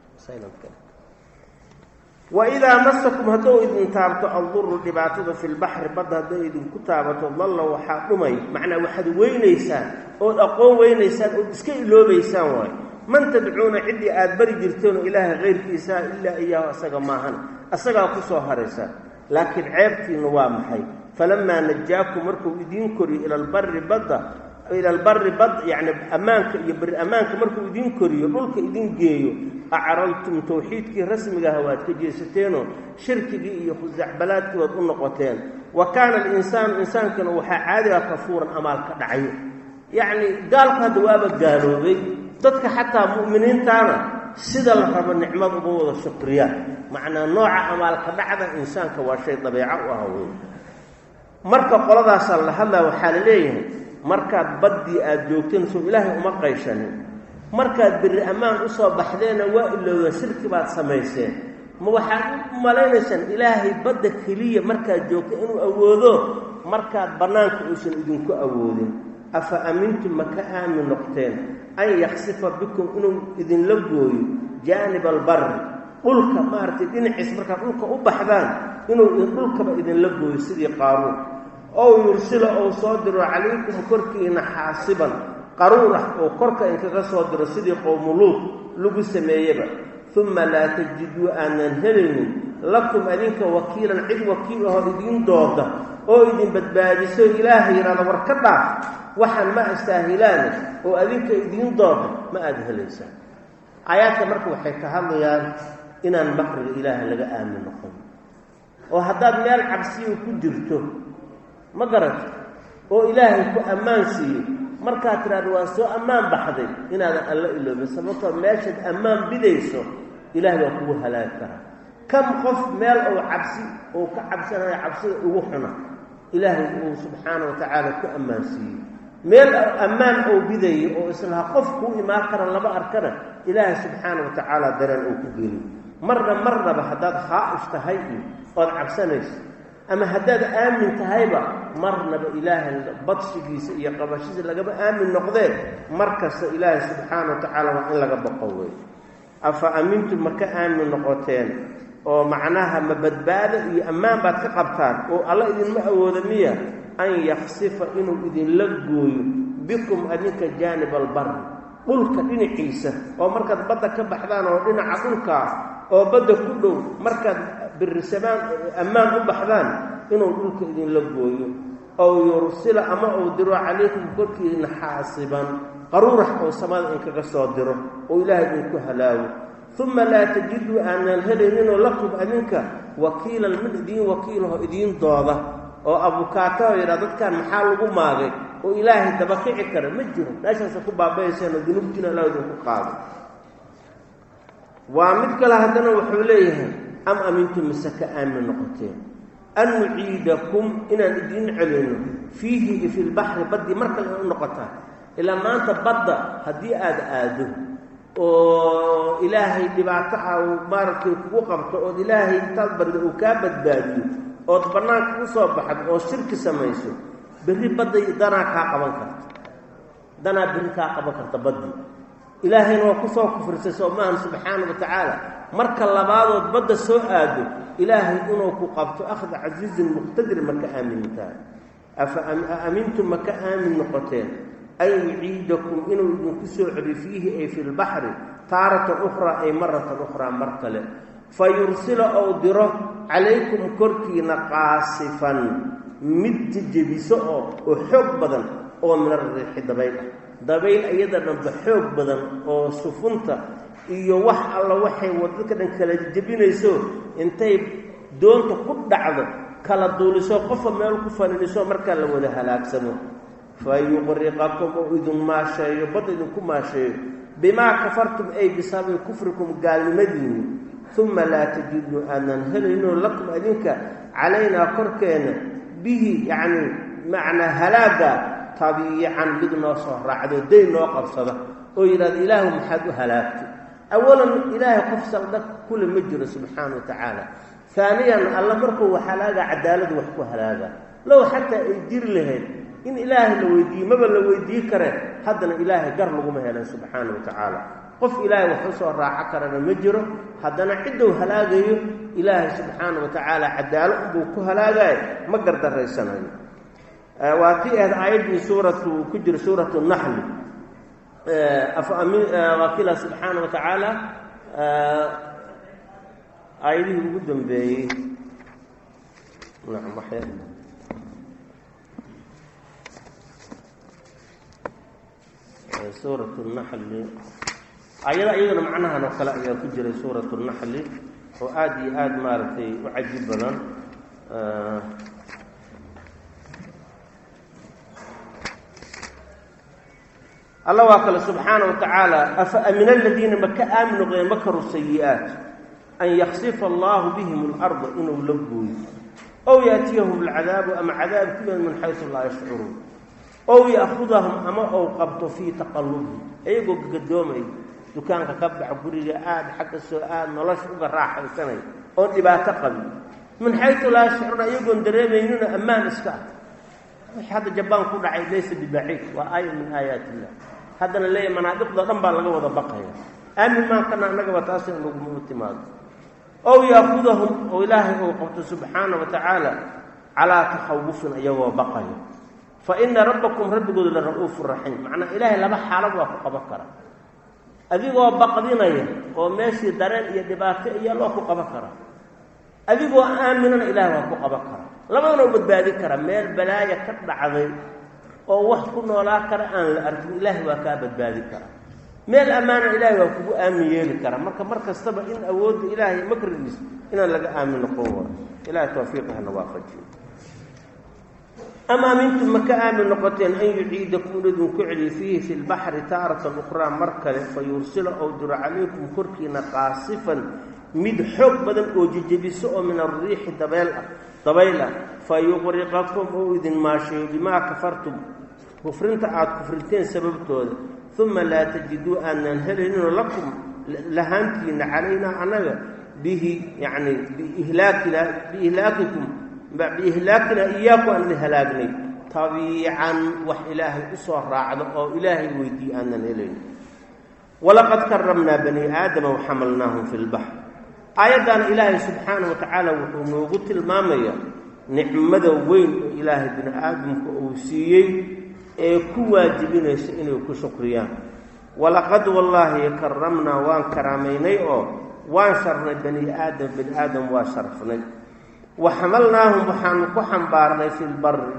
waidaa masakum hadduu idin taabto alduru dhibaatada fi lbaxri badda hadday idinku taabato dalla waxaa dhumay macnaa waxaad weynaysaan ood aqoon weynaysaan ood iska iloobaysaan waayo man tadcuuna ciddii aad bari jirteenoo ilaahay kayrkiisa ilaa iyaahu asaga maahan asagaa ku soo haraysa laakiin ceebtiinna waa maxay falamaa najaakum markuu idiin koriyo ila albari badda ila albari bad yacni ammaanka iyo bari ammaanka markuu idiin koriyo dhulka idin geeyo acraltum tawxiidkii rasmigaha waad ka jeesateenoo shirkigii iyo khusacbalaadkii waad u noqoteen wa kaana alinsaanu insaankana waxaa caadiga kafuuran amaal ka dhacayo yacni gaalku hadda waaba gaaloobay dadka xataa mu'miniintaana sida la rabo nicmad uga wada shukriyaan macnaa nooca amaalka dhacda insaanka waa shay dabeeco u ah wey marka qoladaasaa la hadlaa waxaa la leeyahay markaad baddii aada joogteen soo ilaahay uma qayshanin markaad berri ammaan usoo baxdeenna waa ilowdeen shirki baad samayseen ma waxaad u malaynaysaan ilaahay badda keliya markaad joogto inuu awoodo markaad bannaanka uusan idinku awoodin afa amintum ma ka aamin noqteen an yaksifa bikum inuu idinla gooyo jaanib albarri dhulka maaragtay dhinaciis markaad dhulka u baxdaan inuu dhulkaba idinla gooyo sidii qaaruun ow yursila ou soo diro calaykum korkiina xaasiban qaruur ah oo korka inkaga soo diro sidii qowmuluud lagu sameeyeba uma laa tajiduu aanan helaynin lakum adinka wakiilan cid wakiil ahoo idiin dooda oo idin badbaadiso ilaahay yidhahda war ka dhaaf waxaan ma astaahilaane oo adinka idiin dooda ma aada helaysaan aayaadka marka waxay ka hadlayaan inaan makriga ilaahay laga aamin noqon oo haddaad meel cabsiya ku jirto ma garata oo ilaahay ku ammaan siiyo markaad tidhahdo waa soo ammaan baxday inaadan alla iloobin sababtoo meeshaad ammaan bidayso ilahay baa kugu halaagi karaa kam qof meel ou cabsi ou ka cabsanayo cabsida ugu xuna ilaahay uu subxaana wa tacaala ku ammaan siiyey meel ammaan ou bidayo oo islaha qof kuu imaan kara laba arkana ilaahay subxaana wa tacaala dareen uu ku geliyo marna marnaba haddaad khaa'if tahay iyo ood cabsanayso ama haddaad aamin tahayba marnaba ilaahay badshigiisa iyo qabashadiisa lagama aamin noqdeen mar kasta ilaahay subxaana wa tacaala waa in laga baqo wey afa amintum ma ka aamin noqoteen oo macnaha ma badbaado iyo ammaan baad ka qabtaan oo alla idinma awooda miya an yaksifa inuu idinla gooyo bikum adinka jaanib albari dhulka dhinaciisa oo markaad badda ka baxdaan oo dhinaca dhulkaa oo badda ku dhow markaad birisamaan ammaan u baxdaan inuu dhulka idinla gooyo ow yursila ama uu diro calaykum korkiina xaasiban qaruurax oo samada inkaga soo diro oo ilaahay idinku halaago uma laa tajiduu aanan helayninoo lakum adinka wakiilan mid idiin wakiilaho idiin dooda oo abukaataho yidhaa dadkan maxaa lagu maagay oo ilaahay dabakici kara ma jiro meeshaasa ku baabayayseen oo dunuubtiina alla idinku qaaday waa mid kale haddana wuxuu leeyahay am amintum mise ka aamin noqoteen an nuciidakum inaan idiin celino fiihi fi lbaxri baddii mar kale u noqotaan ilaa maanta badda haddii aada aado oo ilaahay dhibaato ah uu maaragtay kugu qabto ood ilaahay intaad barida uu kaa badbaadiyo ood bannaanka u soo baxdo oo shirki samayso berri badday danaa kaa qaban karta danaa berri kaa qaban karta baddii ilaahayna waa kusoo kufrisay soo maahan subxaana wa tacaala marka labaadood badda soo aado ilaahay inuu ku qabto akhda casiizin muqtadirin ma ka aamintahay afa amintum ma ka aamin noqoteen an yuciidakum inuu idinku soo celiyo fiihi ay fi lbaxri taaratan ukhraa ay maratan ukhraa mar kale fa yursila ou diro calaykum korkiina qaasifan mid jejebiso oo oo xoog badan oo min ariixi dabayl ah dabayl iyada dhanba xoog badan oo sufunta iyo wax alla waxay wadadka dhan kala jebinayso intay doonta ku dhacdo kala duuliso qofa meel ku faniniso markaa la wada halaagsamo fa yuqriqakum oo idin maasheeyo badda idinku maasheeyo bimaa kafartum ay bisababi kufrikum gaalnimadiini uma laa tajiduu aanan helayno lakum adinka calaynaa korkeena bihi yacni macnaa halaaga tabiican mid noo soo raacdo dayn noo qabsada oo yidhahda ilaahu maxaad u halaagtay awalan ilaahay qof saldha kule ma jiro subxaana wa tacaala haaniyan alla markuu halaaga cadaaladu wax ku halaaga low xataa ay jiri lahayd in ilaahay la weydiiye maba la weydiin karee haddana ilaahay gar laguma helan subxaana wa tacaala qof ilaahay wax u soo raaco karana ma jiro haddana ciddou halaagayo ilaahay subxaana wa tacaala cadaalo unbuu ku halaagayo ma gardaraysanayo waa tii ahayd aayaddii suuratu ku jira suuratu naxli waa kila subxaana wa tacaala aayadihii ugu dambeeyey nacam waxya suurat naxli aayada iyadana macnahan oo kale ayaa ku jiray suurat naxli oo aada iyo aada maaragtay u cajiib badan alla waa kale subxaana wa tacaala afa amina aladiina ma ka aamin noqdeen makaru sayi-aat an yaksifa allahu bihim اlarda inuu la gooyo ow yaatiyahum alcadaabu ama cadaab ku yimid min xaysu laa yashcuruun ow yaakudahum ama ou qabto fii taqalubi iyagoo gadoomay dukaanka ka bax guriga aada xagga soo aad nolosha uga raaxaysanay oon dhibaato qabin min xaysu laa yashcuruuna iyagoon dareemaynina ammaan iska ah wix hadda jabaan ku dhacay laysa bibaciid waa aaya min aayaat illah haddana leeyahy manaadiqda dhan baa laga wada baqaya aamin maankana annagaba taas in laguma timaado ow yaakudahum oo ilaahay uu qabto subxaana wa tacaala calaa takhawufin iyagoo baqaya fa ina rabbakum rabbigooda la ra-uufu raxiim macnaa ilaahay laba xaalad waa ku qaban kara adigoo baqdinaya oo meeshii dareen iyo dhibaato iyo loo ku qaban kara adigoo aaminana ilaahay waa ku qaban kara labadana u badbaadin kara meel balaaya ka dhacday oo wax ku noolaa kara aan la arkin ilaahay waa kaa badbaadin kara meel ammaana ilaahay waa kugu aamin yeeli karaa marka mar kastaba in awoodda ilaahay makrigiis inaan laga aamin noqon waro ilahay tawfiiqa hana waafajiyo amaa mintum ma ka aamin noqoteen an yuciidakum inidin ku celiyo fiihi fi lbaxri taaratan ukhraa mar kale fa yursila ou diro calaykum korkiina qaasifan mid xoog badan oo jejebiso oo min alriixi dabeel ah dabayl ah fa yuqriqakum ou idin maasheeyo bimaa kafartum kufrinta aada kufriteen sababtooda uma laa tajiduu aanan helayninoo lakum lahaantiina calaynaa annaga bihi yacni biihlaakina biihlaakikum biihlaakina iyaaku aan idin halaagnay tabiican wax ilaahay u soo raacdo oo ilaahay weydiiye aanan helaynin walaqad karamnaa bani aadama waxamalnaahum fi lbaxr aayaddaana ilaahay subxaana wa tacaala wuxuu noogu tilmaamayaa nicmada weyn oo ilaahay bini aadamka uu siiyey ee ku waajibinaysa inay ku shukriyaan walaqad wallaahi karamnaa waan karaamaynay oo waan sharnay bani aadam bani aadam waa sharafnay wa xamalnaahum waxaanu ku xambaarnay fi lbari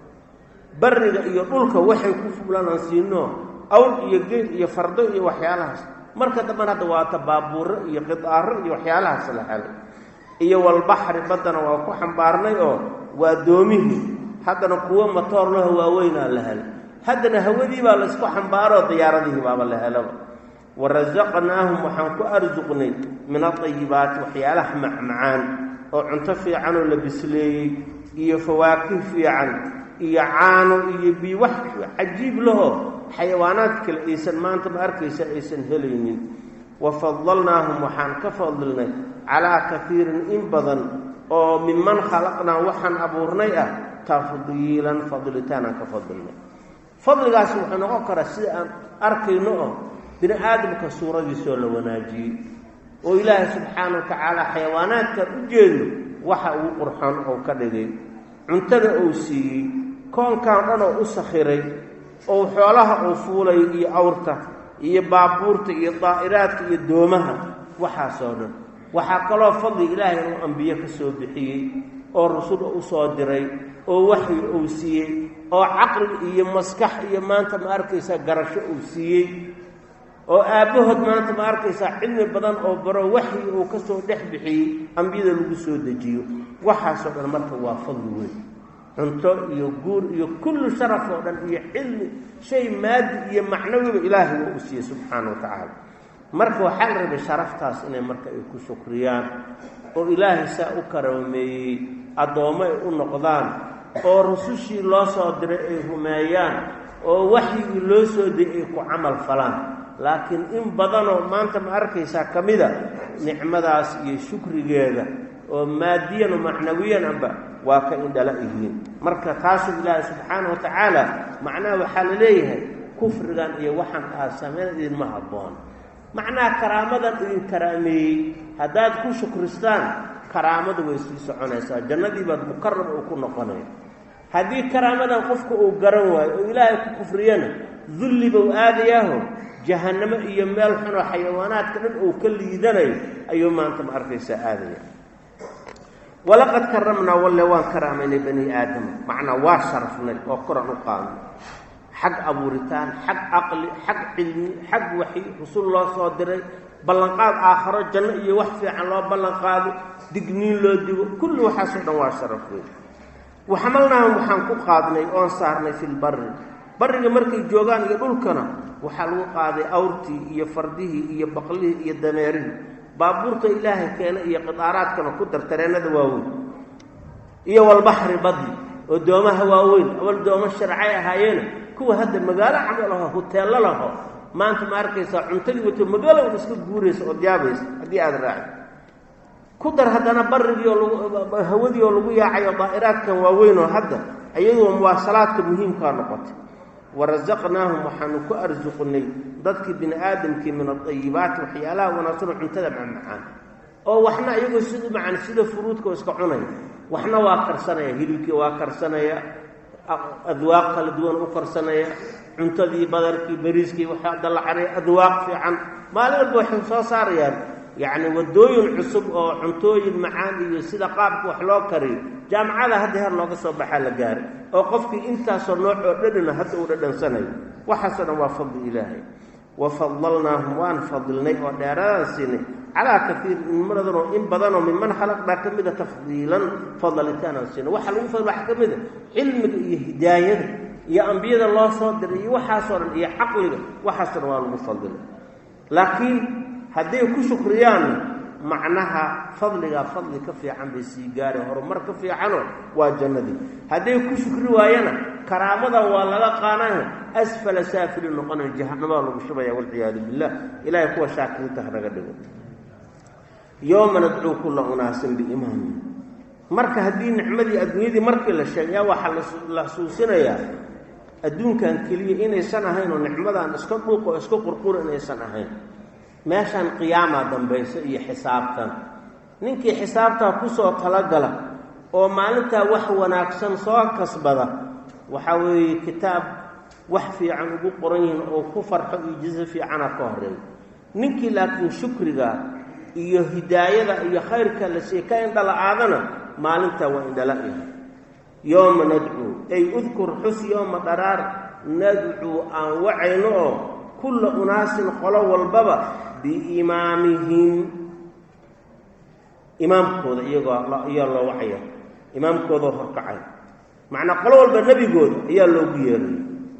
bariga iyo dhulka waxay ku fublanaan siino awr iyo geel iyo fardo iyo waxyaalahaas marka dambana hadda waata baabuuro iyo qidaaro iyo waxyaalahaas la helay iyo walbaxri baddana waa ku xambaarnay oo waa doomihii haddana kuwo matoor laho waaweynaa la helay haddana hawadii baa laysku xambaaroo diyaaradihii baaba la helaba wa rasaqnaahum waxaan ku arsuqnay min adayibaati waxyaalaha macmacaan oo cunto fiican oo la bisleeyey iyo fawaakih fiican iyo caano iyo bi wax cajiib laho xayawaanaad kale aysan maanta ma arkaysa aysan helaynin wa fadalnaahum waxaan ka fadilnay calaa kaiirin in badan oo minman khalaqnaa waxaan abuurnay ah tafdiilan fadilitaanaan ka fadilnay fadligaasi wuxuu noqon karaa sida aan arkayno oo bini aadamka suuradiisoo la wanaajiyey oo ilaahay subxaana wa tacaala xayawaanaadkaan u jeedno waxa uu qurxoon oo ka dhigay cuntada uu siiyey koonkan dhan oo u sakhiray oo xoolaha uu fuulay iyo awrta iyo baabuurta iyo daa'iraadka iyo doomaha waxaasoo dhan waxaa kaloo fadli ilaahay inuu ambiye ka soo bixiyey oo rasul u soo diray oo waxyi uu siiyey oo caqli iyo maskax iyo maanta ma arkaysaa garasho uu siiyey oo aabbahood maanta ma arkaysaa cilmi badan oo baro waxyi uu ka soo dhex bixiyey ambiyada lagu soo dejiyo waxaasoo dhan marka waa fadli weyn cunto iyo guur iyo kullu sharaf oo dhan iyo cilmi shay maadi iyo macnawiba ilaahay waa u siiyey subxaana wa tacaala marka waxaa la rabay sharaftaas inay marka ay ku shukriyaan oo ilaahay saa u karaameeyey addoommo ay u noqdaan oo rusushii loo soo diray ay rumeeyaan oo waxyigii loo soo diyay ay ku camal falaan laakiin in badanoo maanta ma arkaysaa ka mida nicmadaas iyo shukrigeeda oo maadiyan oo macnawiyan amba waa ka indhala yihiin marka taasuu ilaahay subxaana wa tacaala macnaha waxaa la leeyahay kufrigan iyo waxaan aad sameyn idinma habboon macnaha karaamadan idin karaameeyey haddaad ku shukristaan karaamadu way sii soconaysaa jannadii baad mukarab uu ku noqonaya haddii karaamadan qofka uu garan waayo oo ilaahay ku kufriyana dulli buu aadayaaho jahannamo iyo meel xunoo xayawaanaadka dhan uu ka liidanayo ayuu maanta ma arkaysaa aadaya walaqad karamnaa walle waan karaamaynay bani aadama macnaa waa sharafnay oo koran u qaadnay xag abuuritaan xag caqli xag cilmi xag waxi rusul loo soo diray ballanqaad aakharo janno iyo wax fiican loo ballanqaado digniin loo digo kulli waxaasoo dhan waa sharaf weyn waxamalnaahum waxaan ku qaadnay oon saarnay fi lbari bariga markay joogaan iyo dhulkana waxaa lagu qaaday awrtii iyo fardihii iyo baqlihii iyo dameerihii baabuurta ilaahay keena iyo qidaaraadkana ku dar tareennada waaweyn iyo walbaxri badli oo doomaha waaweyn awal doomo sharcay ahaayeena kuwa hadda magaalo camal aho huteello laho maanta ma arkaysaa cuntadii wato magaalo un iska guuraysa ood yaabaysa haddii aada raacid ku dar haddana barigii oo lagu hawadii oo lagu yaacayo daa'iraadkan waaweyn oo hadda iyadoo muwaasalaadka muhiimkaa noqotay warasaqnaahum waxaanu ku arsuqnay dadkii bini aadamkii min adayibaati waxyaalaha wanaagsanoo cuntada macmacaan oo waxna iyagoo sida macaan sida furuudka oo iska cunaya waxna waa karsanaya hilibkii waa karsanaya adwaaq kala duwan u karsanaya cuntadii badarkii bariiskii waxaa dalacanay adwaaq fiican maalin walba waxay soo saarayaan yacni waddooyin cusub oo cuntooyin macaan iyo sida qaabka wax loo kariyo jaamacada hadda heer looga soo baxaa la gaaray oo qofkii intaasoo nooc oo dhadhana hadda uu dhadhansanayo waxaasoo dhan waa fadli ilaahay wafadalnaahum waan fadilnay oo dheeraadaan siinay calaa kaiir inmaradanoo in badanoo minman khalaqnaa ka mida tafdiilan fadalitaanaan siinay waxaa lagu fadl waxaa ka mida cilmiga iyo hidaayada iyo ambiyada loo soo diray iyo waxaasoo dhan iyo caqliga waxaasoo dhan waa lagu fadilay laakiin hadday ku shukriyaan macnaha fadligaa fadli ka fiican bay sii gaareen horumar ka fiicanoo waa jannadii hadday ku shukri waayana karaamada waa laga qaanaya asfala saafili noqonayo jahannamaa lagu shubaya walciyaadu billah ilahay kuwa shaakiriinta hanaga dhigo yowma nadcuu kulla unaasin biimaami marka haddii nicmadii adduunyadii markii la sheegaya waxaa la xusuusinayaa adduunkan keliya inaysan ahayn oo nicmadan iska dhuuq oo iska qurqura inaysan ahayn meeshaan qiyaamaa dambayso iyo xisaabtan ninkii xisaabtaa kusoo talagala oo maalintaa wax wanaagsan soo kasbada waxaa weeye kitaab wax fiican ugu qoran yihiin oo ku farxo iyo jiso fiicana ka horeeyo ninkii laakiin shukriga iyo hidaayada iyo khayrka la siiye ka indhala-aadana maalintaa waa indhala-yahay yooma nadcuu ay udkur xus yooma dharaar nadcuu aan wacayno oo kulla unaasin qolo walbaba biimaamihim imaamkooda iyagoo ayaa loo wacaya imaamkoodao horkacay macnaa qolo walba nebigooda ayaa loogu yeeray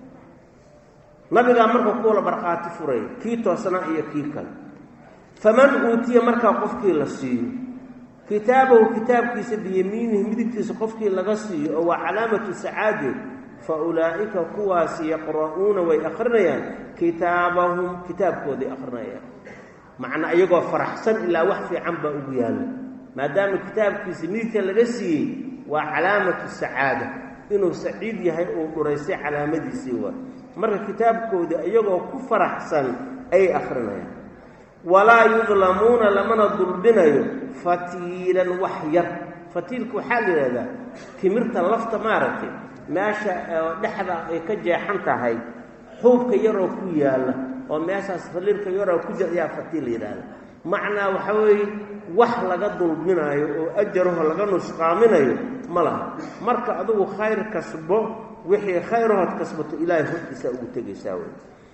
nabigaa marka kuwala barqaati furay kii toosnaa iyo kii kale faman uutiya markaa qofkii la siiyo kitaabahu kitaabkiisa biyamiinihi midigtiisa qofkii laga siiyo oo waa calaamatu sacaadeed fa ulaa'ika kuwaasi yaqra'uuna way akhrinayaan kitaabahum kitaabkooday akhrinayaan macnaa iyagoo faraxsan ilaa wax fiican baa ugu yaalla maadaama kitaabkiisa midigta laga siiyey waa calaamatu sacaada inuu saciid yahay uu dhuraystay calaamadiisii waa marka kitaabkooda iyagoo ku faraxsan ayay akhrinayaan walaa yudlamuuna lamana dulbinayo fatiilan wax yar fatiilka waxaa la yidhahdaa timirta lafta maaragtay meesha dhexda ay ka jeexan tahay xuubka yaroo ku yaalla oo meeshaas faliirka yaroo ku jira ayaa fatiil la yidhaahda macnaa waxa weeye wax laga dulminaayo oo ajaraho laga nusqaaminayo ma laha marka adugu khayr kasbo wixii khayrahood kasbato ilaahay hortiisaa ugu tegaysaa wey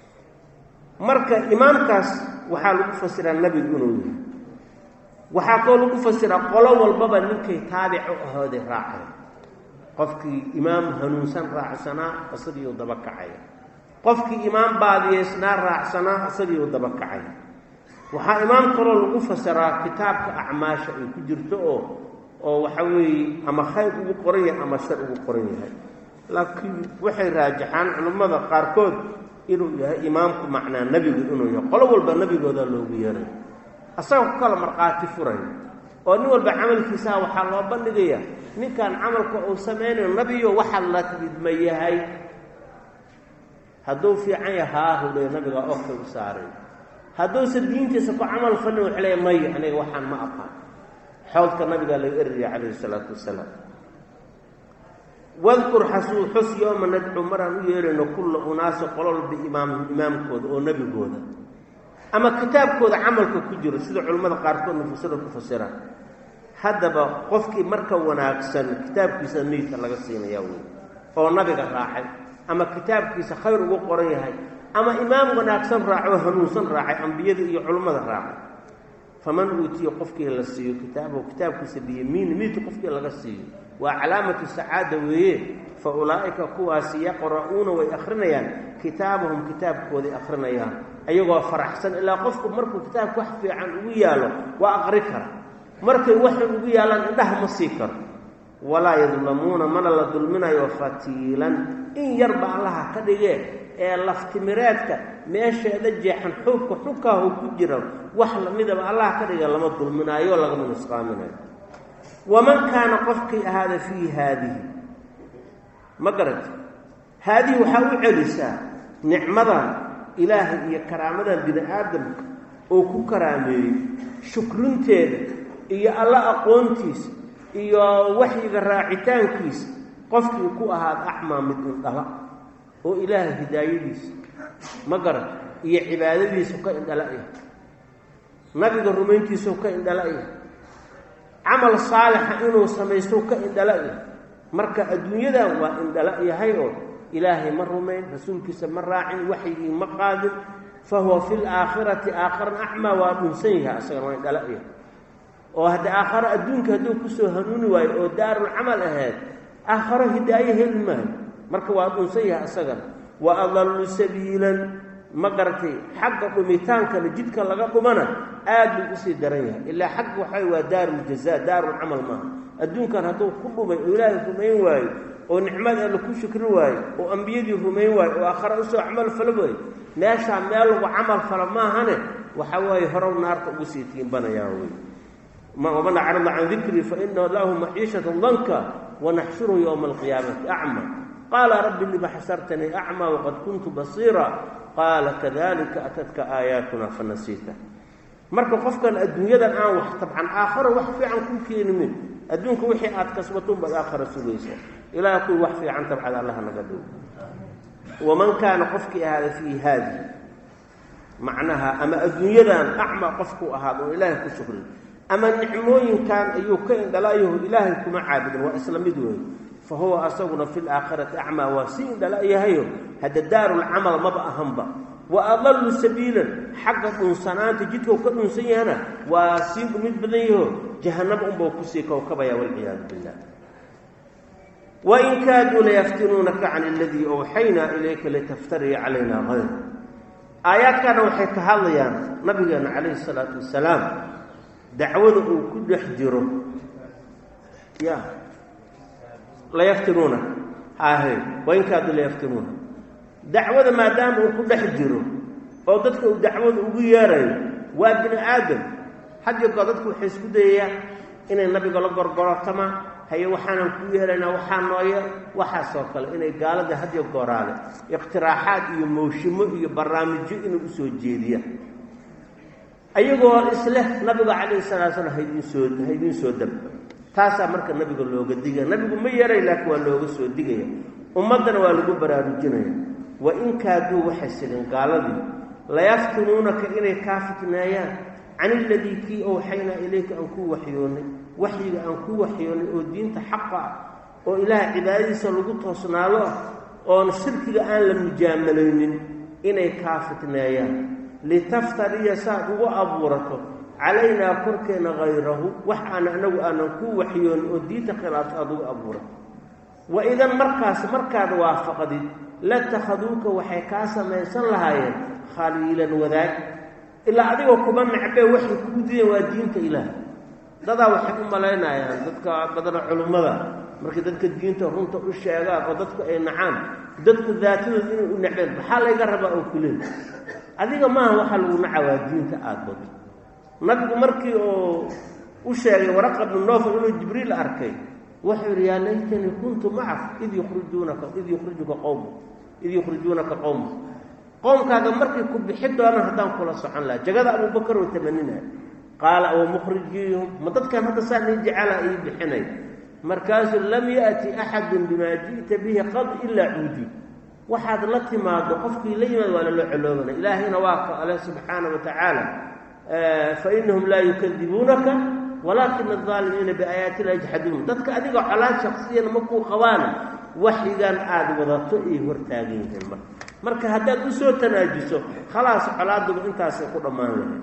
marka imaamkaas waxaa lagu fasiraa nebigu inuu yahay waxaa koo lagu fasiraa qolo walbaba ninkay taabic u ahooday raacay qofkii imaam hanuunsan raacsanaa isagiiu daba kacaya qofkii imaam baadiyeysnaa raacsanaa isagiiu daba kacaya waxaa imaam kaloo lagu fasiraa kitaabka acmaasha ay ku jirto oo oo waxa weeye ama khayr ugu qoran yahay ama shar ugu qoran yahay laakiin waxay raajaxaan culimmada qaarkood inuu yahay imaamku macnaa nebigu inuu yahay qolo walba nebigooda loogu yeeray asaga ku kala markhaati furay oo nin walba camalkiisaha waxaa loo bandhigaya ninkan camalka uu samaynayo nebiyo waxa la tidma yahay hadduu fiican yahay haahule nabigaa ofkay u saaray hadduusa diintiisa ku camal falin wuxuu leeya maya aniga waxaan ma aqaan xowdka nabigaa laga eriyay calayhi isalaatu wasalaam wadkur xasuu xus yooma nadcu maraan u yeerayno kulla unaasi qololba imaam imaamkooda oo nebigooda ama kitaabkooda camalka ku jiro sida culimmada qaarkood mufasira ku fasiraan haddaba qofkii marka wanaagsan kitaabkiisa miidka laga siinayaa wey oo nabiga raacay ama kitaabkiisa khayr ugu qoran yahay ama imaam wanaagsan raacoo hanuunsan raacay ambiyada iyo culimmada raacay faman uutiya qofkii la siiyo kitaabahu kitaabkiisa biyamiini miidka qofkii laga siiyo waa calaamatu sacaada weeye fa ulaa'ika kuwaasi yaqra'uuna way akhrinayaan kitaabahum kitaabkooday akhrinayaan ayagoo faraxsan ilaa qofku markuu kitaabka wax fiican ugu yaalo waa aqri kara markay waxay ugu yaalaan indhaha ma sii karo walaa yadlamuuna mana la dulminayo fatiilan in yarba allaha ka dhigee ee laftimireedka meesheeda jeexan xuubka xubkaahu ku jira wax lamidaba allaha ka dhige lama dulminaayo lagama nusqaaminayo waman kaana qofkii ahaada fii haadihi ma garata haadihi waxaa u celisaa nicmadan ilaahay iyo karaamadan bini aadamka oo ku karaameeyey shukrinteeda iyo alla aqoontiisa iyo waxyiga raacitaankiisa qofkii ku ahaad acmaa mid indhala oo ilaahay hidaayadiisa ma garata iyo cibaadadiisu ka indhala-ya nabiga rumayntiisau ka indhala-ya camal saalixa inuu samaysto ka indhala-ya marka adduunyadan waa indhala yahay oo ilaahay ma rumayn rasuulkiisa ma raacin waxyigii ma qaadin fa huwa fi laakhirati aakharan acmaa waa dhunsan yahay asagana waa indhala-ya oo hadda aakharo adduunka hadduu kusoo hanuuni waayo oo daarul camal ahayd aakharo hidaayo heli maayo marka waa dhunsan yahay asagana wa adallu sabiilan ma garatay xagga dhumitaankana jidka laga dhumana aad buu usii daran yahay ilaa xagga waxay waa daaruljazaa daarulcamal maaha adduunkan hadduu ku dhumay oo ilaahay rumayn waayo oo nicmad alle ku shukri waayo oo ambiyadii rumayn waayo oo aakhare usoo camal falo waayo meeshaa meel lagu camal falo maahane waxa waaye horow naarta ugu sii tiimbanayaa wey waman acrada can dikrii fainahu lahu maciishatan danka wanaxshuruhu yowma alqiyaamati acma qaala rabbi lima xasartanii acmaa waqad kuntu basiira qaala kadalika atadka aayaatuna fanasiita marka qofkan adduunyadan aan wax tabcan aakharo wax fiican ku keenimin adduunka wixii aad kasbatun baad aakhara sugaysa ilaaha kuwii wax fiican tabcad allaha naga dhow waman kaana qofkii ahaada fii haadi macnaha ama adduunyadan acma qofku ahaad oo ilaahay ku shukrin ama nicmooyinkan ayuu ka indhalaayaho ilaahay kuma caabudin waa isla mid weeye fa huwa asaguna fi laakhirati acmaa waa sii indhala-yahayo hadda daarulcamal maba ahanba wa adallu sabiilan xagga dhunsanaanta jidkau ka dhunsan yahana waa sii dhumid badan yaho jahanaba unbau kusii kowkabaya walciyaadu billah wain kaaduu layaftinuunaka can aladii awxaynaa ilayka litaftariya calayna hayr aayaadkaana waxay ka hadlayaan nabigeena calayhi salaatu wasalaam dacwada uu ku dhex jiro ya layaftinuuna ahe wain kaaduu layaftinuuna dacwada maadaama uu ku dhex jiro oo dadka uu dacwada ugu yeerayo waa bini aadam hadyogo dadku waxay isku dayayaan inay nabiga la gorgorotamaan haye waxaanan ku yeelaynaa waxaa nooye waxaasoo kale inay gaalada hadyo gooraale iqtiraaxaad iyo mawshimo iyo barnaamijyo inay usoo jeediyaan ayagoo isleh nabiga calayhi salaa slam haydin soo haydiin soo dab taasaa marka nabiga looga digaya nabigu ma yaray laakiin waa looga soo digaya ummaddana waa lagu baraarujinaya wa in kaaduu waxay sigeen gaaladii layaftinuunaka inay kaa fitneeyaan can iladii kii owxaynaa ilayka aan kuu waxyoonnay waxyiga aan kuu waxyoonnay oo diinta xaqa ah oo ilaah cibaadadiisa lagu toosnaado ah oon shirkiga aan la mujaamalaynin inay kaa fitneeyaan litaftariya saad ugu abuurato calaynaa korkeenna hayrahu wax aan anagu aanan kuu waxyoonnin oo diinta khilaafto aada ugu abuurato wa idan markaas markaad waafaqdid latakhaduuka waxay kaa samaysan lahaayeen khaliilan wadaag ilaa adigoo kuma necbee waxay kugu diideen waa diinta ilaah dadaa waxay u malaynayaan dadka badana culummada markay dadka diinta runta u sheegaan oo dadku ay nacaan dadku daatadooda inay u necbeen maxaa layga rabaa oo kuleey adiga maaha waxaa lagu naca waa diinta aada bado nabigu markii oo u sheegay waraqa bnu nofal inuu jibriil arkay wuxuu yidhi yaa laytanii kuntu macak id yukhrijuunaka id yukhrijuka qowma id yukhrijuunaka qowma qoomkaaga markay ku bixi doonaan haddaan kula socon laha jagada abubakar oo tamanina qaala wa mukhrijiyhum ma dadkan hadda saa nii jecela ii bixinay markaasuu lam ya'ti axadun bimaa ji'ta bihi qad ilaa cuudi waxaad la timaado qofkii la yimaad waa lala coloobana ilaahayna waa ka ale subxaana wa tacaala fa inahum laa yukadibuunaka walaakina adaalimiina biaayaati la yajxaduun dadka adiga colaad shaksiyana makuu qabaana waxyigan aada wadato ay hortaagan yihiin marka marka haddaad usoo tanaajiso khalaas colaaduba intaasay ku dhammaan lahayd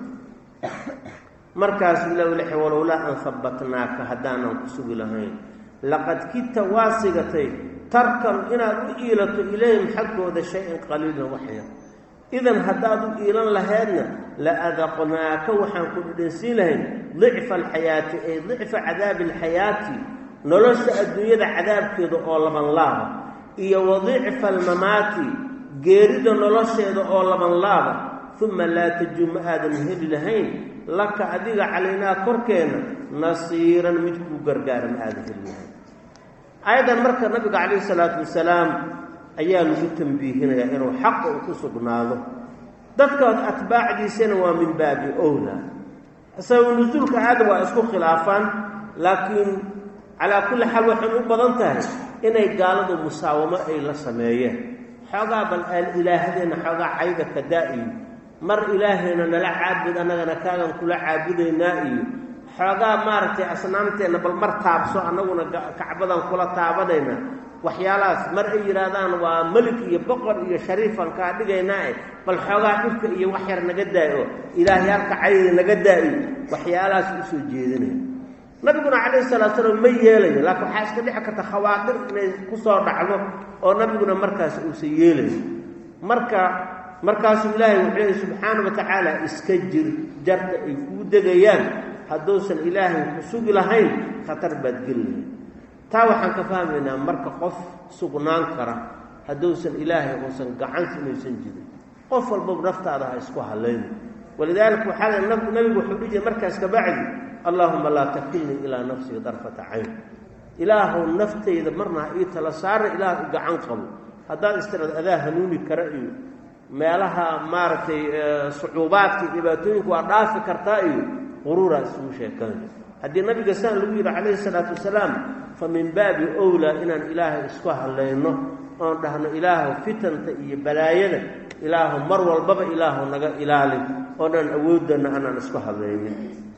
markaas lowlixi walowlaa an habbatnaaka haddaanan ku sugi lahayn laqad kidta waa sigatay tarkan inaad u iilato ilayhim xaggooda shay-an qaliilan waxyar idan haddaad u iilan lahaydna la adaqnaaka waxaan ku dhidhansiin lahayn dicfa alxayaati ay dicfa cadaabi alxayaati nolosha adduunyada cadaabkeeda oo laban laaba iyo wa dicfa almamaati geerida nolosheeda oo laban laaba uma laa tajuu ma aadan heli lahayn laka adiga calaynaa korkeenna nasiiran mid kuu gargaara ma aadan heli lahayn ayadan marka nabiga calayhi salaatu wasalaam ayaa lagu tambiihinayaa inuu xaqa uu ku sugnaado dadkood atbaacdiisana waa min baabi owla isaga nusuulka aada waa isku khilaafaan laakiin calaa kulli xaal waxay u badan tahay inay gaaladu musaawamo ay la sameeyeen xoogaa bal aan ilaahadeenna xoogaa cayda ka daa-iyo mar ilaahayna nala caabud annagana kaagan kula caabudaynaa iyo xoogaa maaragtay asnaamteenna bal mar taabso annaguna kacbadan kula taabanayna waxyaalahaas mar ay yidhaahdaan waa melik iyo boqor iyo shariifan kaa dhigaynaa e bal xoogaa dhibka iyo wax yar naga daayo oo ilaahyaalka cayda naga daayo waxyaalahaas usoo jeedinaya nabiguna calayhi salaatu salaam ma yeelayo laakiin waxaa iska dhici karta khawaatir inay ku soo dhacdo oo nabiguna markaas uusan yeelayo marka markaasuu ilaahay wuxuu leeyay subxaana wa tacaala iska jir jarta ay kuu degayaan hadduusan ilaahay ku sugi lahayn khatar baad gelilahay taa waxaan ka fahmaynaa marka qof sugnaan kara hadduusan ilaahay uusan gacansi inaysan jirin qof walbaba naftaada ha isku halayno walidaalika waxaa nabigu wuxuu dhihi jiray markaas kabacdi allaahuma laa takilnii ilaa nafsii darfata cayn ilaahow naftayda marna ha ii tala saara ilaah i gacan qabo haddaad istiraad adaa hanuuni kara iyo meelaha maaragtay sucuubaadka dhibaatooyinka waa dhaafi kartaa iyo quruuraa isugu sheekanay haddii nabiga saan lagu yidhi calayhi salaatu wasalaam fa min baabi owlaa inaan ilaahay isku hadlayno oon dhahno ilaahow fitanta iyo balaayada ilaahow mar walbaba ilaahow naga ilaali oonaan awooddanna anaan isku hadlaynin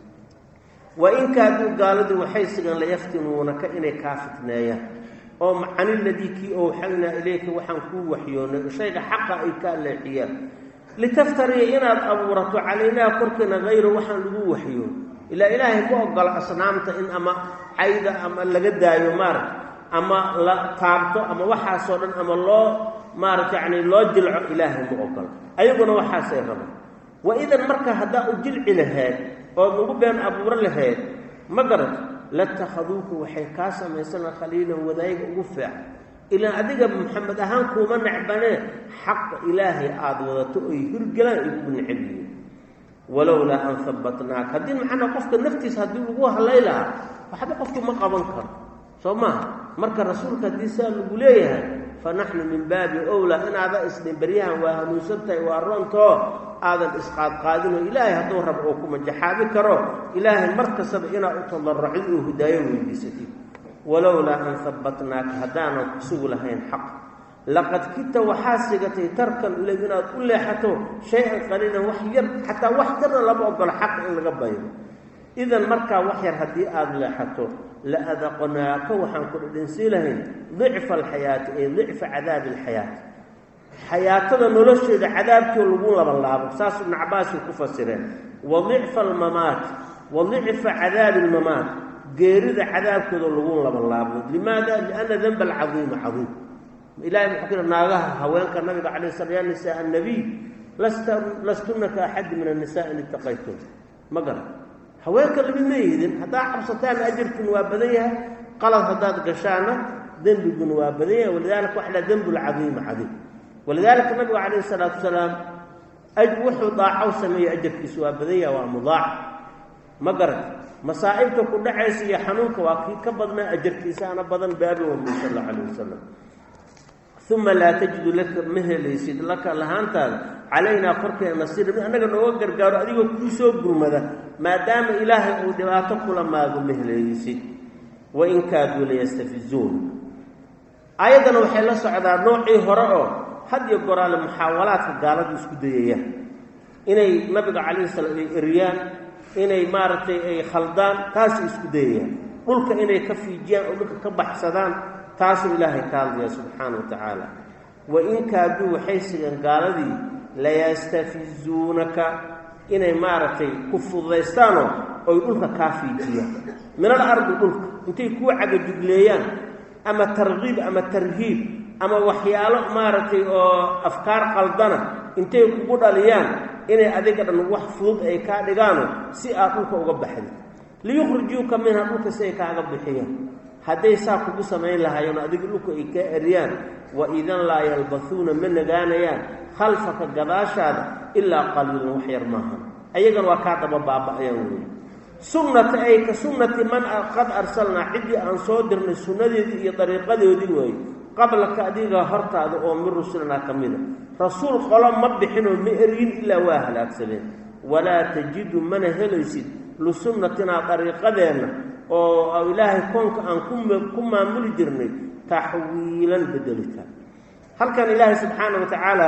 wa in kaaduu gaaladii waxay sigan layaftinuunaka inay kaa fitneeyaan oo macaniladii kii owxaynaa ilayka waxaan kuu waxyoonay shayga xaqa ay kaa leexiyaan litaftariya inaad abuurato calaynaa korkeena hayro waxaan lagu waxyoon ilaa ilaahay ma ogola asnaamta in ama cayda ama laga daayo maaragta ama la taabto ama waxaasoo dhan ama loo maarata yacni loo jilco ilaahay ma ogola ayaguna waxaasay rabaan wa idan marka haddaa u jilci lahayd ood ugu been abuuro lahayd ma garato latakhaduuka waxay kaa samaysana khaliilan wadaayiga ugu fiican ilaan adiga maxamed ahaan kuuma necbanee xaqa ilaahay aada wadato oy hirgelaan ay kugu necab yihiin walowlaa an habbatnaaka haddii macnaa qofka naftiisa haddii lagu halay lahaa waxba qofkii ma qaban karo soo maaha marka rasuulka haddii saa lagu leeyahay fa naxnu min baabi owlaa inaada isdhin beryahan waa hanuunsan tahay waa roontoo aadan isqaadqaadinoo ilaahay hadduu rab oo ku majaxaabi karo ilaahay mar kastaba inaad u tadarracid oo hidaayo weydiisatid walowlaa an habbatnaaka haddaanan ku sugi lahayn xaq laqad kita waxaa sigatay tarkan ilayg inaad u leexato shay-an qaliilan wax yar xataa wax yarna lama ogolo xaq in laga bayro idan markaa wax yar haddii aada leexato la adaqnaaka waxaan ku dhidhinsii lahayn dicfa alxayaati ay dicfa cadaabi alxayaati xayaatada nolosheeda cadaabkii lagu labanlaabo saas ibnu cabbaasay ku fasireen wa dicfa almamaat wa dicfa cadaabi almamaat geerida cadaabkooda lagu labanlaabo limaada lianna denba alcadiima cadiim ilahay muxuu ku naagaha haweenka nabiga calay slam yaa nisaa annabiy lasta lastunna ka axadi min annisaa in itaqaytum ma garan haweenka lamid ma yihidin haddaad cabsataan ajarkun waa badan yahay qalad haddaad gashaana dembiguna waa badan yahay walidaalika waxa laha dembu lcadiima cadiim walidaalika nabigu calayhi salaatu wasalaam wuxuu daacow sameeyey ajarkiisu waa badan yahay waa mudaac ma garan masaa'ibta ku dhacaysa iyo xanuunka waa kii ka badnaa ajarkiisaana badan baabi wami sal allau calayh wasalam uma laa tajidu laka ma helaysid laka lahaantaada calaynaa korkeena nasiira mid annaga nooga gargaaro adigoo kuu soo gurmada maadaama ilaahay uu dhibaato kula maago ma helaysid wain kaaduu layastafizuun aayaddana waxay la socdaa noocii hore oo had iyo goraale muxaawalaadka gaaladu isku dayayaan inay nabiga calayhi salaam ay eriyaan inay maaragtay ay khaldaan taasay isku dayayaan dhulka inay ka fiijiyaan oo dhulka ka baxsadaan taasuu ilaahay ka hadlaya subxaana wa tacaala wain kaaduu waxay sigeen gaaladii layastafizuunaka inay maaragtay ku fududaystaanoo oy dhulka kaa fiijiyaan minal ardi dhulka intay kuu cagajugleeyaan ama tarkiib ama tarhiib ama waxyaalo maaragtay oo afkaar qaldana intay kugu dhaliyaan inay adiga dhan wax fudud ay kaa dhigaano si aad dhulka uga baxdi liyukhrijuuka minha dhulka si ay kaaga bixiyaan hadday saa kugu samayn lahaayeen adiga dhulka ay kaa eriyaan wa idan laa yalbasuuna ma nagaanayaan khalfaka gadaashaada ilaa qaliilan wax yar maaha ayagana waa kaa daba baaba-ayaan wey sunnata ay ka sunnati man qad arsalnaa ciddii aan soo dirnay sunnadeedii iyo dariiqadoodii weeye qablaka adiga hortaada oo min rusulinaa ka mida rasuul qolo ma bixinoo ma eryin ilaa waa halaagsameen walaa tajidu mana helaysid lisunnatinaa dariiqadeenna oo ilaahay koonka aan ku maamuli jirnay taxwiilan bedelitaan halkan ilaahay subxaana wa tacaala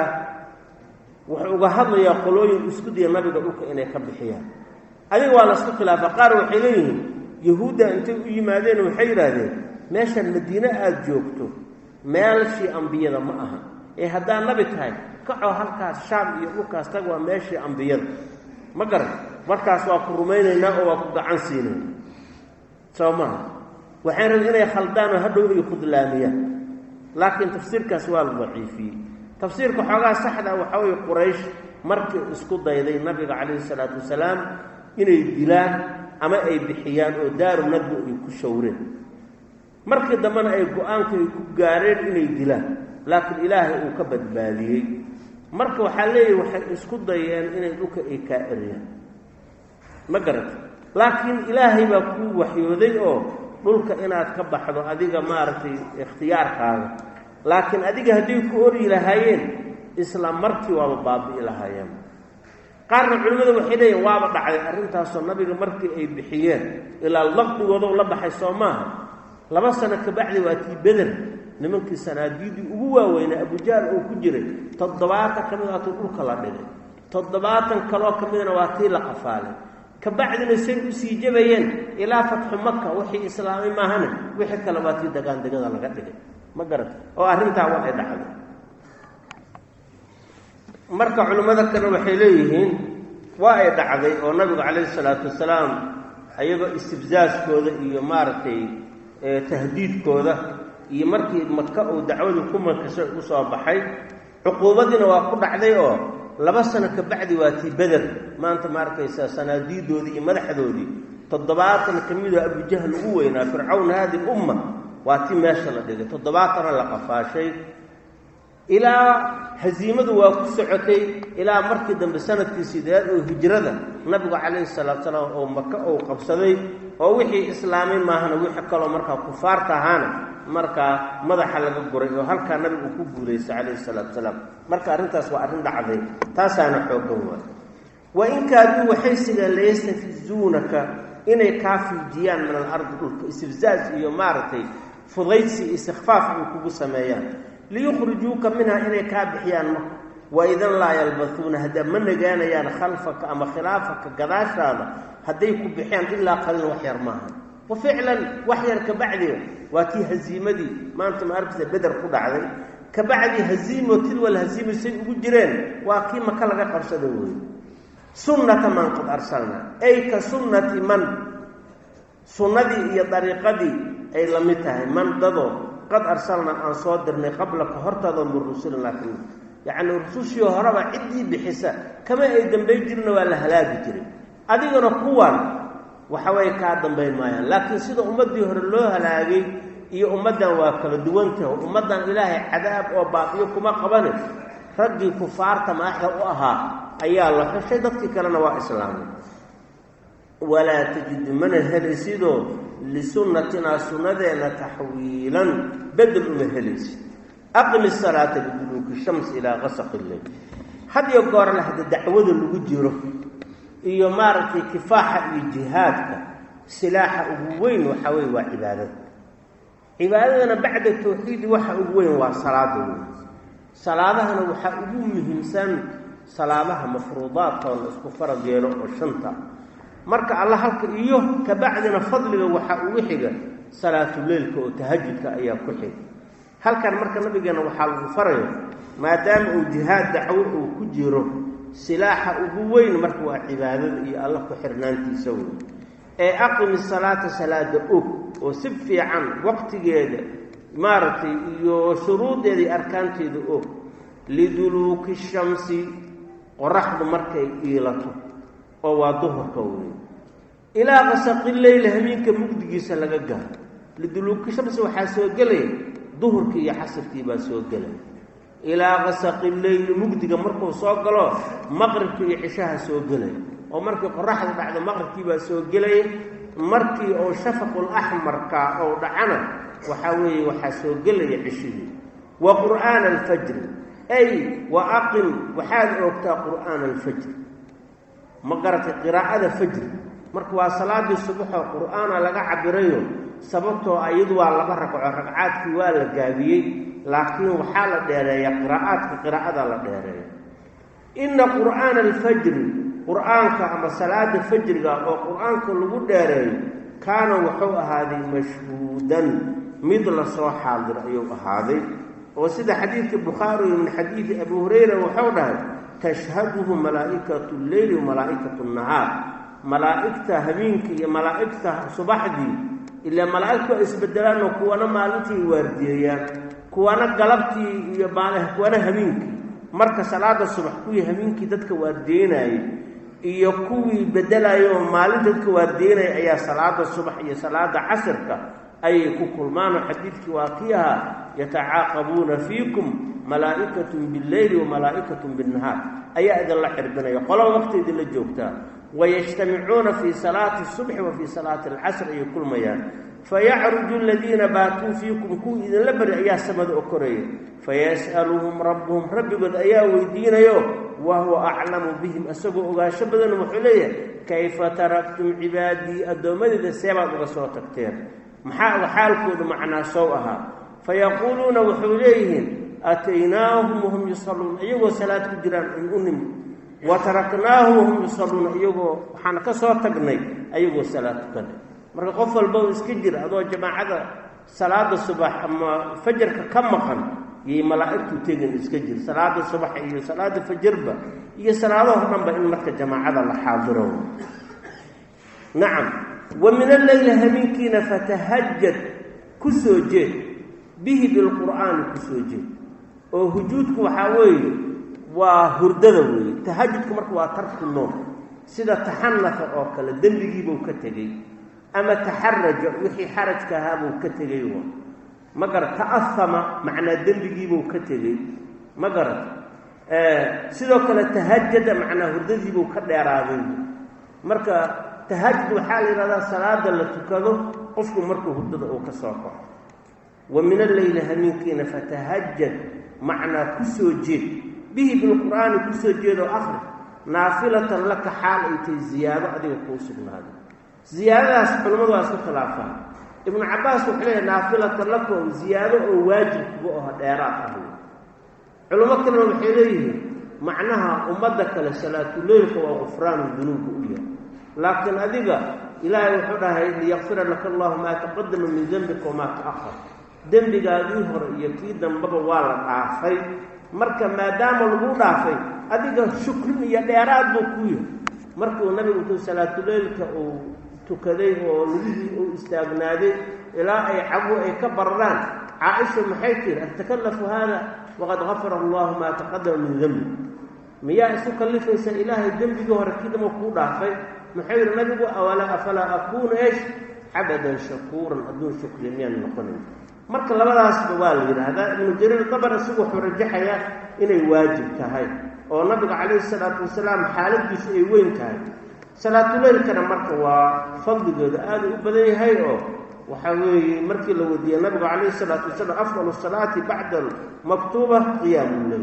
wuxuu uga hadlayaa qolooyin isku daya nabiga dhulka inay ka bixiyaan adiga waa laisku khilaafa qaar waxay leeyihiin yahuudda intay u yimaadeen waxay yidhaahdeen meeshan madiine aada joogto meelshii ambiyada ma aha ee haddaad nabi tahay kacoo halkaas shaam iyo dhulkaas tag waa meeshii ambiyada ma garan markaas waa ku rumaynaynaa oo waa ku gacan siinayna soo maha waxay rabin inay khaldaan oo hadhow ay khudlaamiyaan laakiin tafsiirkaas waa la daciifiyey tafsiirka xoogaa saxda waxaa weye quraysh markii isku dayday nabiga calayhi salaatu wasalaam inay dilaan ama ay bixiyaan oo daaru nadbi ay ku shawreen markii dambena ay go-aanka ay ku gaareen inay dilaan laakiin ilaahay uu ka badbaadiyey marka waxaa leeyahy waxay isku dayeen inay dhulka ay kaa eriyaan ma garata laakiin ilaahay baa kuu waxyooday oo dhulka inaad ka baxdo adiga maaragtay ikhtiyaarkaaga laakiin adiga hadday ku oryi lahaayeen isla markii waaba baabi'i lahaayeen qaarna culimmada waxay leeyihin waaba dhacday arrintaasoo nabiga markii ay bixiyeen ilaa laqdigooda la baxay soo maaha laba sano kabacdi waa tii beder nimankii sanaadiidii ugu waaweynaa abujaal oo ku jiray toddobaatan ka mid waatuu dhulka la dhigay toddobaatan kaloo ka midna waa tii la qafaalay kabacdina say usii jabayeen ilaa fatxu maka wixii islaamay maahane wixii kale waa tii degaan degada laga dhigay ma garata oo arrintaa waxay dhacday marka culimmada kale waxay leeyihiin waa ay dhacday oo nabigu calayhi salaatu wasalaam ayagoo istibsaaskooda iyo maaragtay tahdiidkooda iyo markii maka uu dacwadu ku makashay u soo baxay cuquubadiina waa ku dhacday oo laba sano kabacdi waa tii beder maanta ma arkaysaa sanaadiidoodii iyo madaxdoodii toddobaatan ka midoo abujahl ugu weynaa fircawn haadi umma waa tii meesha la dhigay toddobaatana la qafaashay ilaa hasiimadu waa ku socotay ilaa markii dambe sanadkii sideed oo hijrada nabigu calayhi salaatu salaam oo maka uu qabsaday oo wixii islaamay maahana wixii kaloo markaa kufaarta ahaana markaa madaxa laga guray oo halkaa nabigu uu ku guulaystay calayhi salaatu salaam marka arrintaas waa arrin dhacday taasaana xoogan waay wa in kaaduu waxay sigaan layastafizuunaka inay kaa fiijiyaan min alardi dhulka istifzaaz iyo maaragtay fudaydsi istikfaaf ay kugu sameeyaan liyukhrijuuka minha inay kaa bixiyaan marka waidan laa yalbasuuna hadda ma nagaanayaan khalfaka ama khilaafaka gadaashaada hadday ku bixiyaan ilaa qaliil wax yar maaha wa ficlan wax yar kabacdiga waa tii haziimadii maanta ma arkaysa beder ku dhacday kabacdi haziimo tilwal haziimo say ugu jireen waa kii maka laga qabsada wey sunnata man qad arsalna ay ka sunnati man sunnadii iyo dariiqadii ay la mid tahay man dadoo qad arsalna aan soo dirnay qablaka hortaada min rusulina ka mid yacni rusushii horeba ciddii bixisa kama ay dambayn jirna waa la halaagi jiray adigana kuwan waxaway kaa dambayn maayaan laakiin sida ummaddii hore loo halaagay iyo ummaddan waa kala duwantaho ummaddan ilaahay cadaab oo baaqiyo kuma qabane raggii kufaarta madaxda u ahaa ayaa la xushay dadkii kalena waa islaamay walaa tajidu mana helaysidoo lisunnatinaa sunnadeenna taxwiilan bedel uma helaysid aqimi salaata liduluuki shams ilaa qasaqi leyl had iyo goorle hadda dacwada lagu jiro iyo maaragtay kifaaxa iyo jihaadka silaaxa ugu weyn waxaa weye waa cibaadada cibaadadana bacda tawxiidi waxa ugu weyn waa salaada weyn salaadahana waxaa ugu muhiimsan salaadaha mafruudaadka oo la isku farad yeelo oo shanta marka alla halka iyo kabacdina fadliga waxaa ugu xiga salaatuleylka oo tahajudka ayaa ku xiga halkan marka nabigeena waxaa lagu farayo maadaama uu jihaad dacwo uu ku jiro silaaxa ugu weyn marka waa cibaadada iyo alla ku xirnaantiisa wey ee aqimi salaata salaada og oo si fiican waqtigeeda maaragtay iyo shuruudeeda iyo arkaanteeda og liduluuki shamsi qoraxdu markay iilato oo waa duhurka wey ilaa qasaqi leyli habeenka mugdigiisa laga gaaro liduluuki shamsi waxaa soo gelaya duhurkii iyo xasirkii baa soo gelaya ilaa qasaqi leyli mugdiga markuu soo galo maqribka iyo cishaha soo gelaya oo markii qoraxda dhacdo maqribkii baa soo gelaya markii oo shafaqul axmarka oo dhacana waxaa weeye waxaa soo gelaya cishihii wa qur'aana alfajri ay wa aqim waxaad oogtaa qur'aana alfajri ma garatay qiraa'ada fajri marka waa salaadii subaxoo qur'aana laga cabirayo sababtoo iyadu waa laba ragco ragcaadkii waa la gaabiyey laakiin waxaa la dheereeya qiraa'aadka qiraa'ada la dheereeya inna qur'aana alfajri qur'aanka ama salaada fajriga oo qur'aanka lagu dheereeyo kaana wuxuu ahaaday mashhuudan mid lasoo xaadiro ayuu ahaaday oo sida xadiidka bukhaari min xadiidi abu hurayra wuxuu dhahay tashhaduhu malaa'ikatu lleyli wa malaa'ikatu nahaar malaa'igta habeenkii iyo malaa'igta subaxdii ilaa malaa'igtu ay isbedelaanoo kuwana maalintii waardiyeeyaan kuwana galabtii iyo kuwana habeenkii marka salaada subax kuwii habeenkii dadka waardiyeynayay iyo kuwii bedelayo oo maalinta dadka waardiyeynaya ayaa salaada subax iyo salaada casirka ayay ku kulmaanoo xadiidkii waa kii ahaa yatacaaqabuuna fiikum malaa'ikatun billeyli wa malaa'ikatun binnahaar ayaa idinla xirbinaya qolaba waqti idinla joogtaa wayajtamicuuna fii salaati subxi wa fii salaati alcasr ayay kulmayaan fayacruju aladiina baatuu fiikum kuwii idinla bari ayaa samada okoraya fayas'aluhum rabbuhum rabbigood ayaa weydiinayo wa huwa aclamu bihim isagoo ogaansho badan wuxuu leeyahay kayfa taraktum cibaadii addoommadeyda seebaad uga soo tagteen maxaa xaalkoodu macnaa sow ahaa fayaquuluuna wuxuu leeyihiin aataynaahum wahum yusalluun iyagoo salaad ku jiraan ay u nimid wa taraknaahum wahum yusalluuna iyagoo waxaan ka soo tagnay ayagoo salaad tukanay marka qof walba u iska jira adoo jamaacada salaada subax ama fajarka ka maqan yay malaa'igtu tegin iska jir salaada subax iyo salaada fajarba iyo salaadaho dhanba in marka jamaacada la xaadiro nacam wa min alleyli habeenkiina fatahajad ku soo jeed bihi bilqur'aani ku soo jeed oo hujuudku waxaa weeye waa hurdada weeye tahajudku marka waa tarku noom sida taxanafa oo kale dembigiibuu ka tegey ama taxaraja wixii xarajka ahaabuu ka tegey wa ma garat ta'ahama macnaa dembigiibuu ka tegey ma garat sidoo kale tahajada macnaa hurdadiibuu ka dheeraaday marka tahajud waxaa la yidhahdaa salaada la tukado qofku markuu hurdada uu ka soo kaco wa min alleyli hameenkiina fatahajad macnaa ku soo jeed bihi bilqur'aani ku soo jeedoo akhri naafilatan laka xaal ay tahay ziyaado adiga kuu sugnaaday ziyaadadaas culimmadu waa isku khilaafaan ibnu cabbaas wuxuu leeyahay naafilatan laka oo ziyaado oo waajib kuga oho dheeraad ah culimo kalena waxay leeyihiin macnaha ummadda kale salaatuleylka waa gufraanu dunuubka u yahay laakiin adiga ilaahay wuxuu dhahay liyakfira laka allahu maa taqadama min dembika wamaa ta'ahar dembigaadii hore iyo kii dambaba waa la dhaafay marka maadaama lagu dhaafay adiga shukrin iyo dheeraad buu ku yahay markuu nabigu intuu salaatuleylka uu tukaday oo lugihii uu istaagnaaday ilaa ay cabu ay ka bararaan caaisha maxay tiri atakallafu haada waqad gafara allahu maa taqadama min dembi miyaa isu kallifaysa ilaahay dembigii hore kii damba kuu dhaafay muxuu yidhi nabigu awala afalaa akuunu esh cabadan shakuuran adduun shukriya miyaan noqonayn marka labadaasba waa la yidhaahdaa ibnu jariir dabar isagu wuxuu rajaxayaa inay waajib tahay oo nabiga calayhi salaatu wasalaam xaaladiisu ay weyn tahay salaatuleylkana marka waa fadligooda aada u badan yahay oo waxaa weeye markii la weydiiyey nabigu calayhi salaatu wasalaam afdalu salaati bacda almaktuuba qiyaamu leyl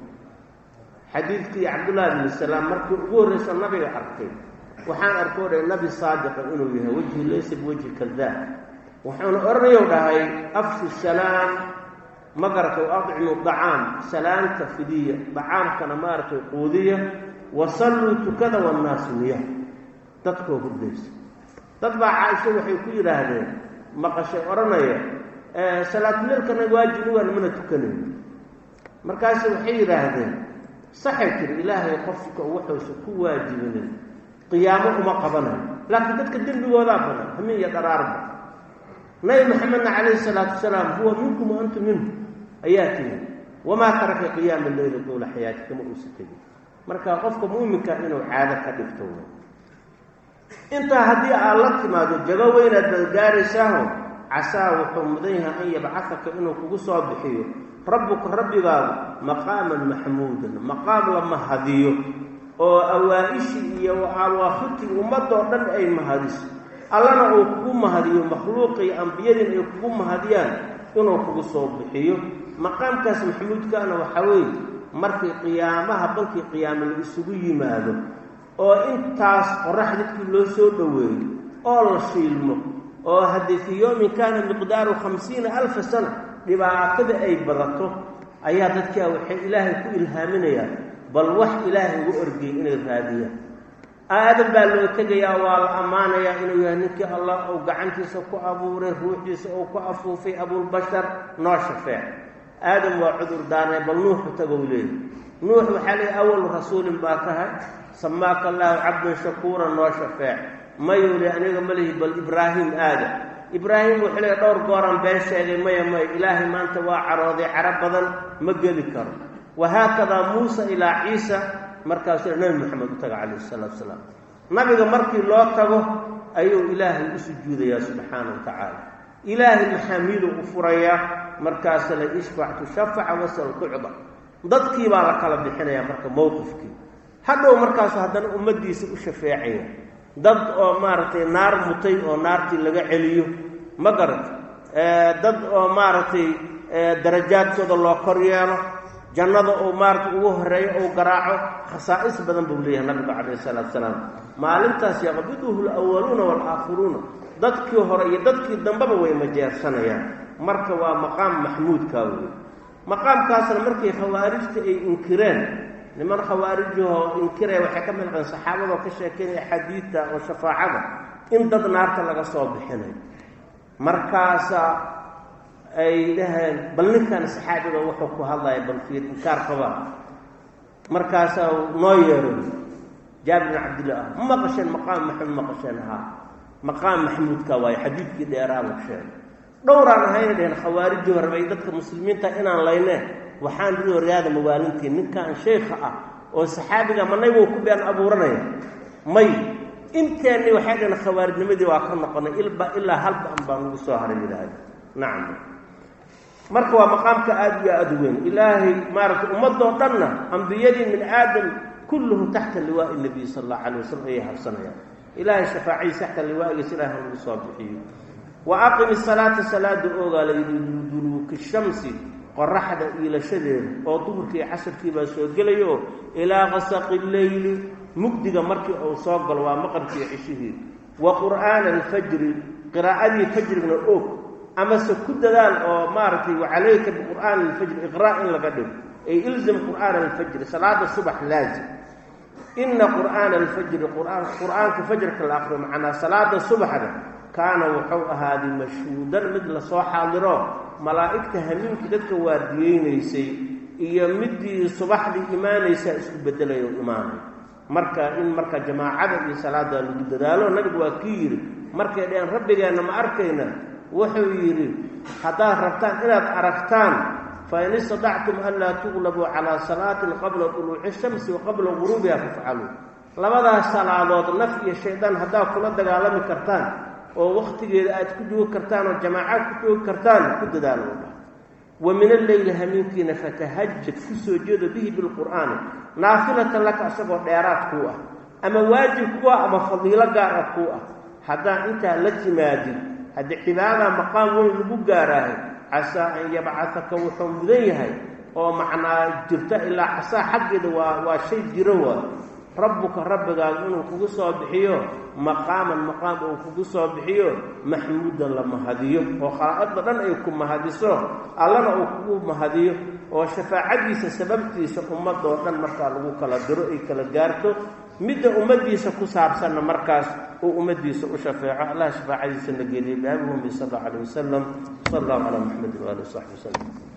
xadiidkii cabdullahi bni salaam markii ugu horreysa nabiga arkay waxaan arkoo dhahay nabi saadiqa inuu yahay wejhi laysa biwejhi kadaab wuxuuna odhanayow dhahay afshu salaam ma garatay adcimu dacaam salaamta fidiya dacaamkana maaragtay quudiya wasalluu tukada wannaasu niya dadkoo hurdaysa dad baa caaisho waxay ku yidhaahdeen maqashay odhanaya salaatuleelkana waajibugaan mana tukanayn markaasu waxay yidhaahdeen saxay tiri ilaahay qofka wuxuusa ku waajibinin qiyaamo uma qabanayo laakiin dadka dembigoodaa badan hamin iyo dharaarba nabi maxamedna calayhi salaatu wasalaam huwa minkum wa antum minhu ayaa tiri wamaa taraka qiyaama leyla duula xayaati kama uusa tegin marka qofka muuminka inuu caado ka dhigto intaa haddii aad la timaado jago weynaad badgaaraysaaho casaa wuxuu mudan yahay an yabcahaka inuu kugu soo bixiyo rabbuka rabbigaagu maqaaman maxmuudan maqaam la mahadiyo oo awaa-ishii iyo awaakhirtii ummadoo dhan ay mahadiso allana uu kugu mahadiyo makhluuqii ambiyadiin ay kugu mahadiyaan inuu kugu soo bixiyo maqaamkaas maxmuudkaana waxaa weeye markii qiyaamaha bankii qiyaame la isugu yimaado oo intaas qorax dadkii loo soo dhoweeyo oo la shiilmo oo haddii fii yowmin kaana miqdaaru khamsiina alfa sana dhibaatada ay badato ayaa dadkaa waxay ilaahay ku ilhaaminayaan bal wax ilaahay ugu orgeyay inay raadiyaan aadam baa loo tegayaa waa la ammaanayaa inuu yahay ninkii allah uu gacantiisa ku abuuray ruuxdiisa uu ku afuufay abulbashar noo shafeec aadam waa cudur daarnay bal nuuxu tagow leeyahy nuux waxaa leeyahy awalu rasuulin baa tahay samaaka allaahu cabdan shakuuran noo shafeec mayuu le aniga ma lihi bal ibraahim aada ibraahim wuxuu leeyahy dhowr gooran been sheegay maya maya ilaahay maanta waa carooday caro badan ma geli karo wahaakadaa muusa ilaa ciisa markaasuu nabi moxamed u taga calayhi salaatu salaam nabiga markii loo tago ayuu ilaahay u sujuudayaa subxaana wa tacaala ilaahay maxaamiiduu u furayaa markaasa la ishfac tushafaca wasal tucda dadkii baa la kala bixinayaa marka mowqifkii hadhow markaasu haddana ummaddiisa u shafeecaya dad oo maaragtay naar mutay oo naartii laga celiyo ma garata dad oo maaragtay darajaadkooda loo kor yeelo jannada uu maarata ugu horeeyo uu garaaco khasaa'is badan buu leeyahay nabigu calayhi salaatu salaam maalintaas yaqbiduhu alawaluuna waalaakhiruuna dadkii hore iyo dadkii dambeba way majeersanayaan marka waa maqaam maxmuudkaa wey maqaamkaasna markay khawaarijta ay inkireen niman khawaarijahoo inkiraya waxay ka mid qaen saxaabadoo ka sheekeynaya xadiidta oo shafaacada in dad naarta laga soo bixinayo markaasa ay dhaheen bal ninkan saxaabiga wuxuu ku hadlaya bal fiir inkaar qabaa markaasaa noo yeeray jaabir bin cabdillah ah ma maqasheen maqaam maxamed maqasheen haa maqaam maxmuudka waayo xadiidkii dheeraaba sheegay dhowraan ahayna dheheen khawaarijii horebay dadka muslimiinta inaan layneen waxaan ri horyaada mawaalintii ninkan sheykha ah oo saxaabiga manaybuu ku been abuuranaya may inteenni waxay dhaheen khawaarijnimadii waa ka noqonay ilba ilaa halba an baan ugu soo haray yidhaahda nacam marka waa maqaamka aada iyo aada u weyn ilaahay maaragtay ummadoo dhanna ambiyadii min aadam kulluhum taxta liwaa'i nabiy sala allahu calay wasalam ayay habsanayaan ilaahay shafaacihiis taxta liwaa'igiis ilahay nagu soo bixiyo wa aqimi salaata salaada oogaa layidhi duluuki shamsi qoraxda iilashadeeda oo duhurkii casarkii baa soo gelaya oo ilaa qasaqi leyli mugdiga markii uu soo galo waa maqribkii cishihii wa qur'aana alfajri qiraa'adii fajrigna og amase ku dadaal oo maaragtay wacalayka biqur'aani alfajri iqraa' in laga dhigo ay ilzam qur'aana alfajri salaada subax laazim ina qur'aana alfajri qur'aanka fajrka la aqriyo macnaa salaada subaxda kaana wuxuu ahaaday mashhuudan mid lasoo xaadiro malaa'igta hamiinkii dadka waardiyeynaysay iyo midii subaxdii imaanaysaa isku bedelayo imaanay marka in marka jamaacada iyo salaada lagu dadaalo nabigu waa kii yidhi markay dheheen rabbigeenna ma arkayna wuxuu yidhi haddaad rabtaan inaad aragtaan fain istadactum an laa tuqlabuu calaa salaatin qabla duluuci shamsi wa qabla guruubiha fafcaluu labadaas salaadood naf iyo shaydaan haddaad kula dagaalami kartaan oo wakhtigeeda aad ku joogi kartaan oo jamaacaad ku joogi kartaan ku dadaalo wa min alleyli hamiinkiina fatahajad ku soo jeedo bihi bilqur'aani naafilatan laka isagoo dheeraad kuu ah ama waajib kuu ah ama fadiilo gaar ah kuu ah haddaan intaa la timaadin haddii cibaadadaa maqaam weyn lagu gaaraahay casaa an yabcataka wuxuu mudan yahay oo macnaa jirta ilaa casaa xaggeeda waa waa shay jiro waa rabbuka rabbigaagu inuu kugu soo bixiyo maqaaman maqaam uu kugu soo bixiyo maxmuudan la mahadiyo oo khalaa'iqda dhan ay ku mahadiso allana uu kugu mahadiyo oo shafaacadiisa sababtiisa ummadoo dhan markaa lagu kala diro ay kala gaarto midda ummaddiisa ku saabsanna markaas uu ummaddiisa u shafeeco allah shafaacadiisa na geliya biabi ummi sal allau alay wasalam sal allahu calaa maxamedin waali w saxbi wasalam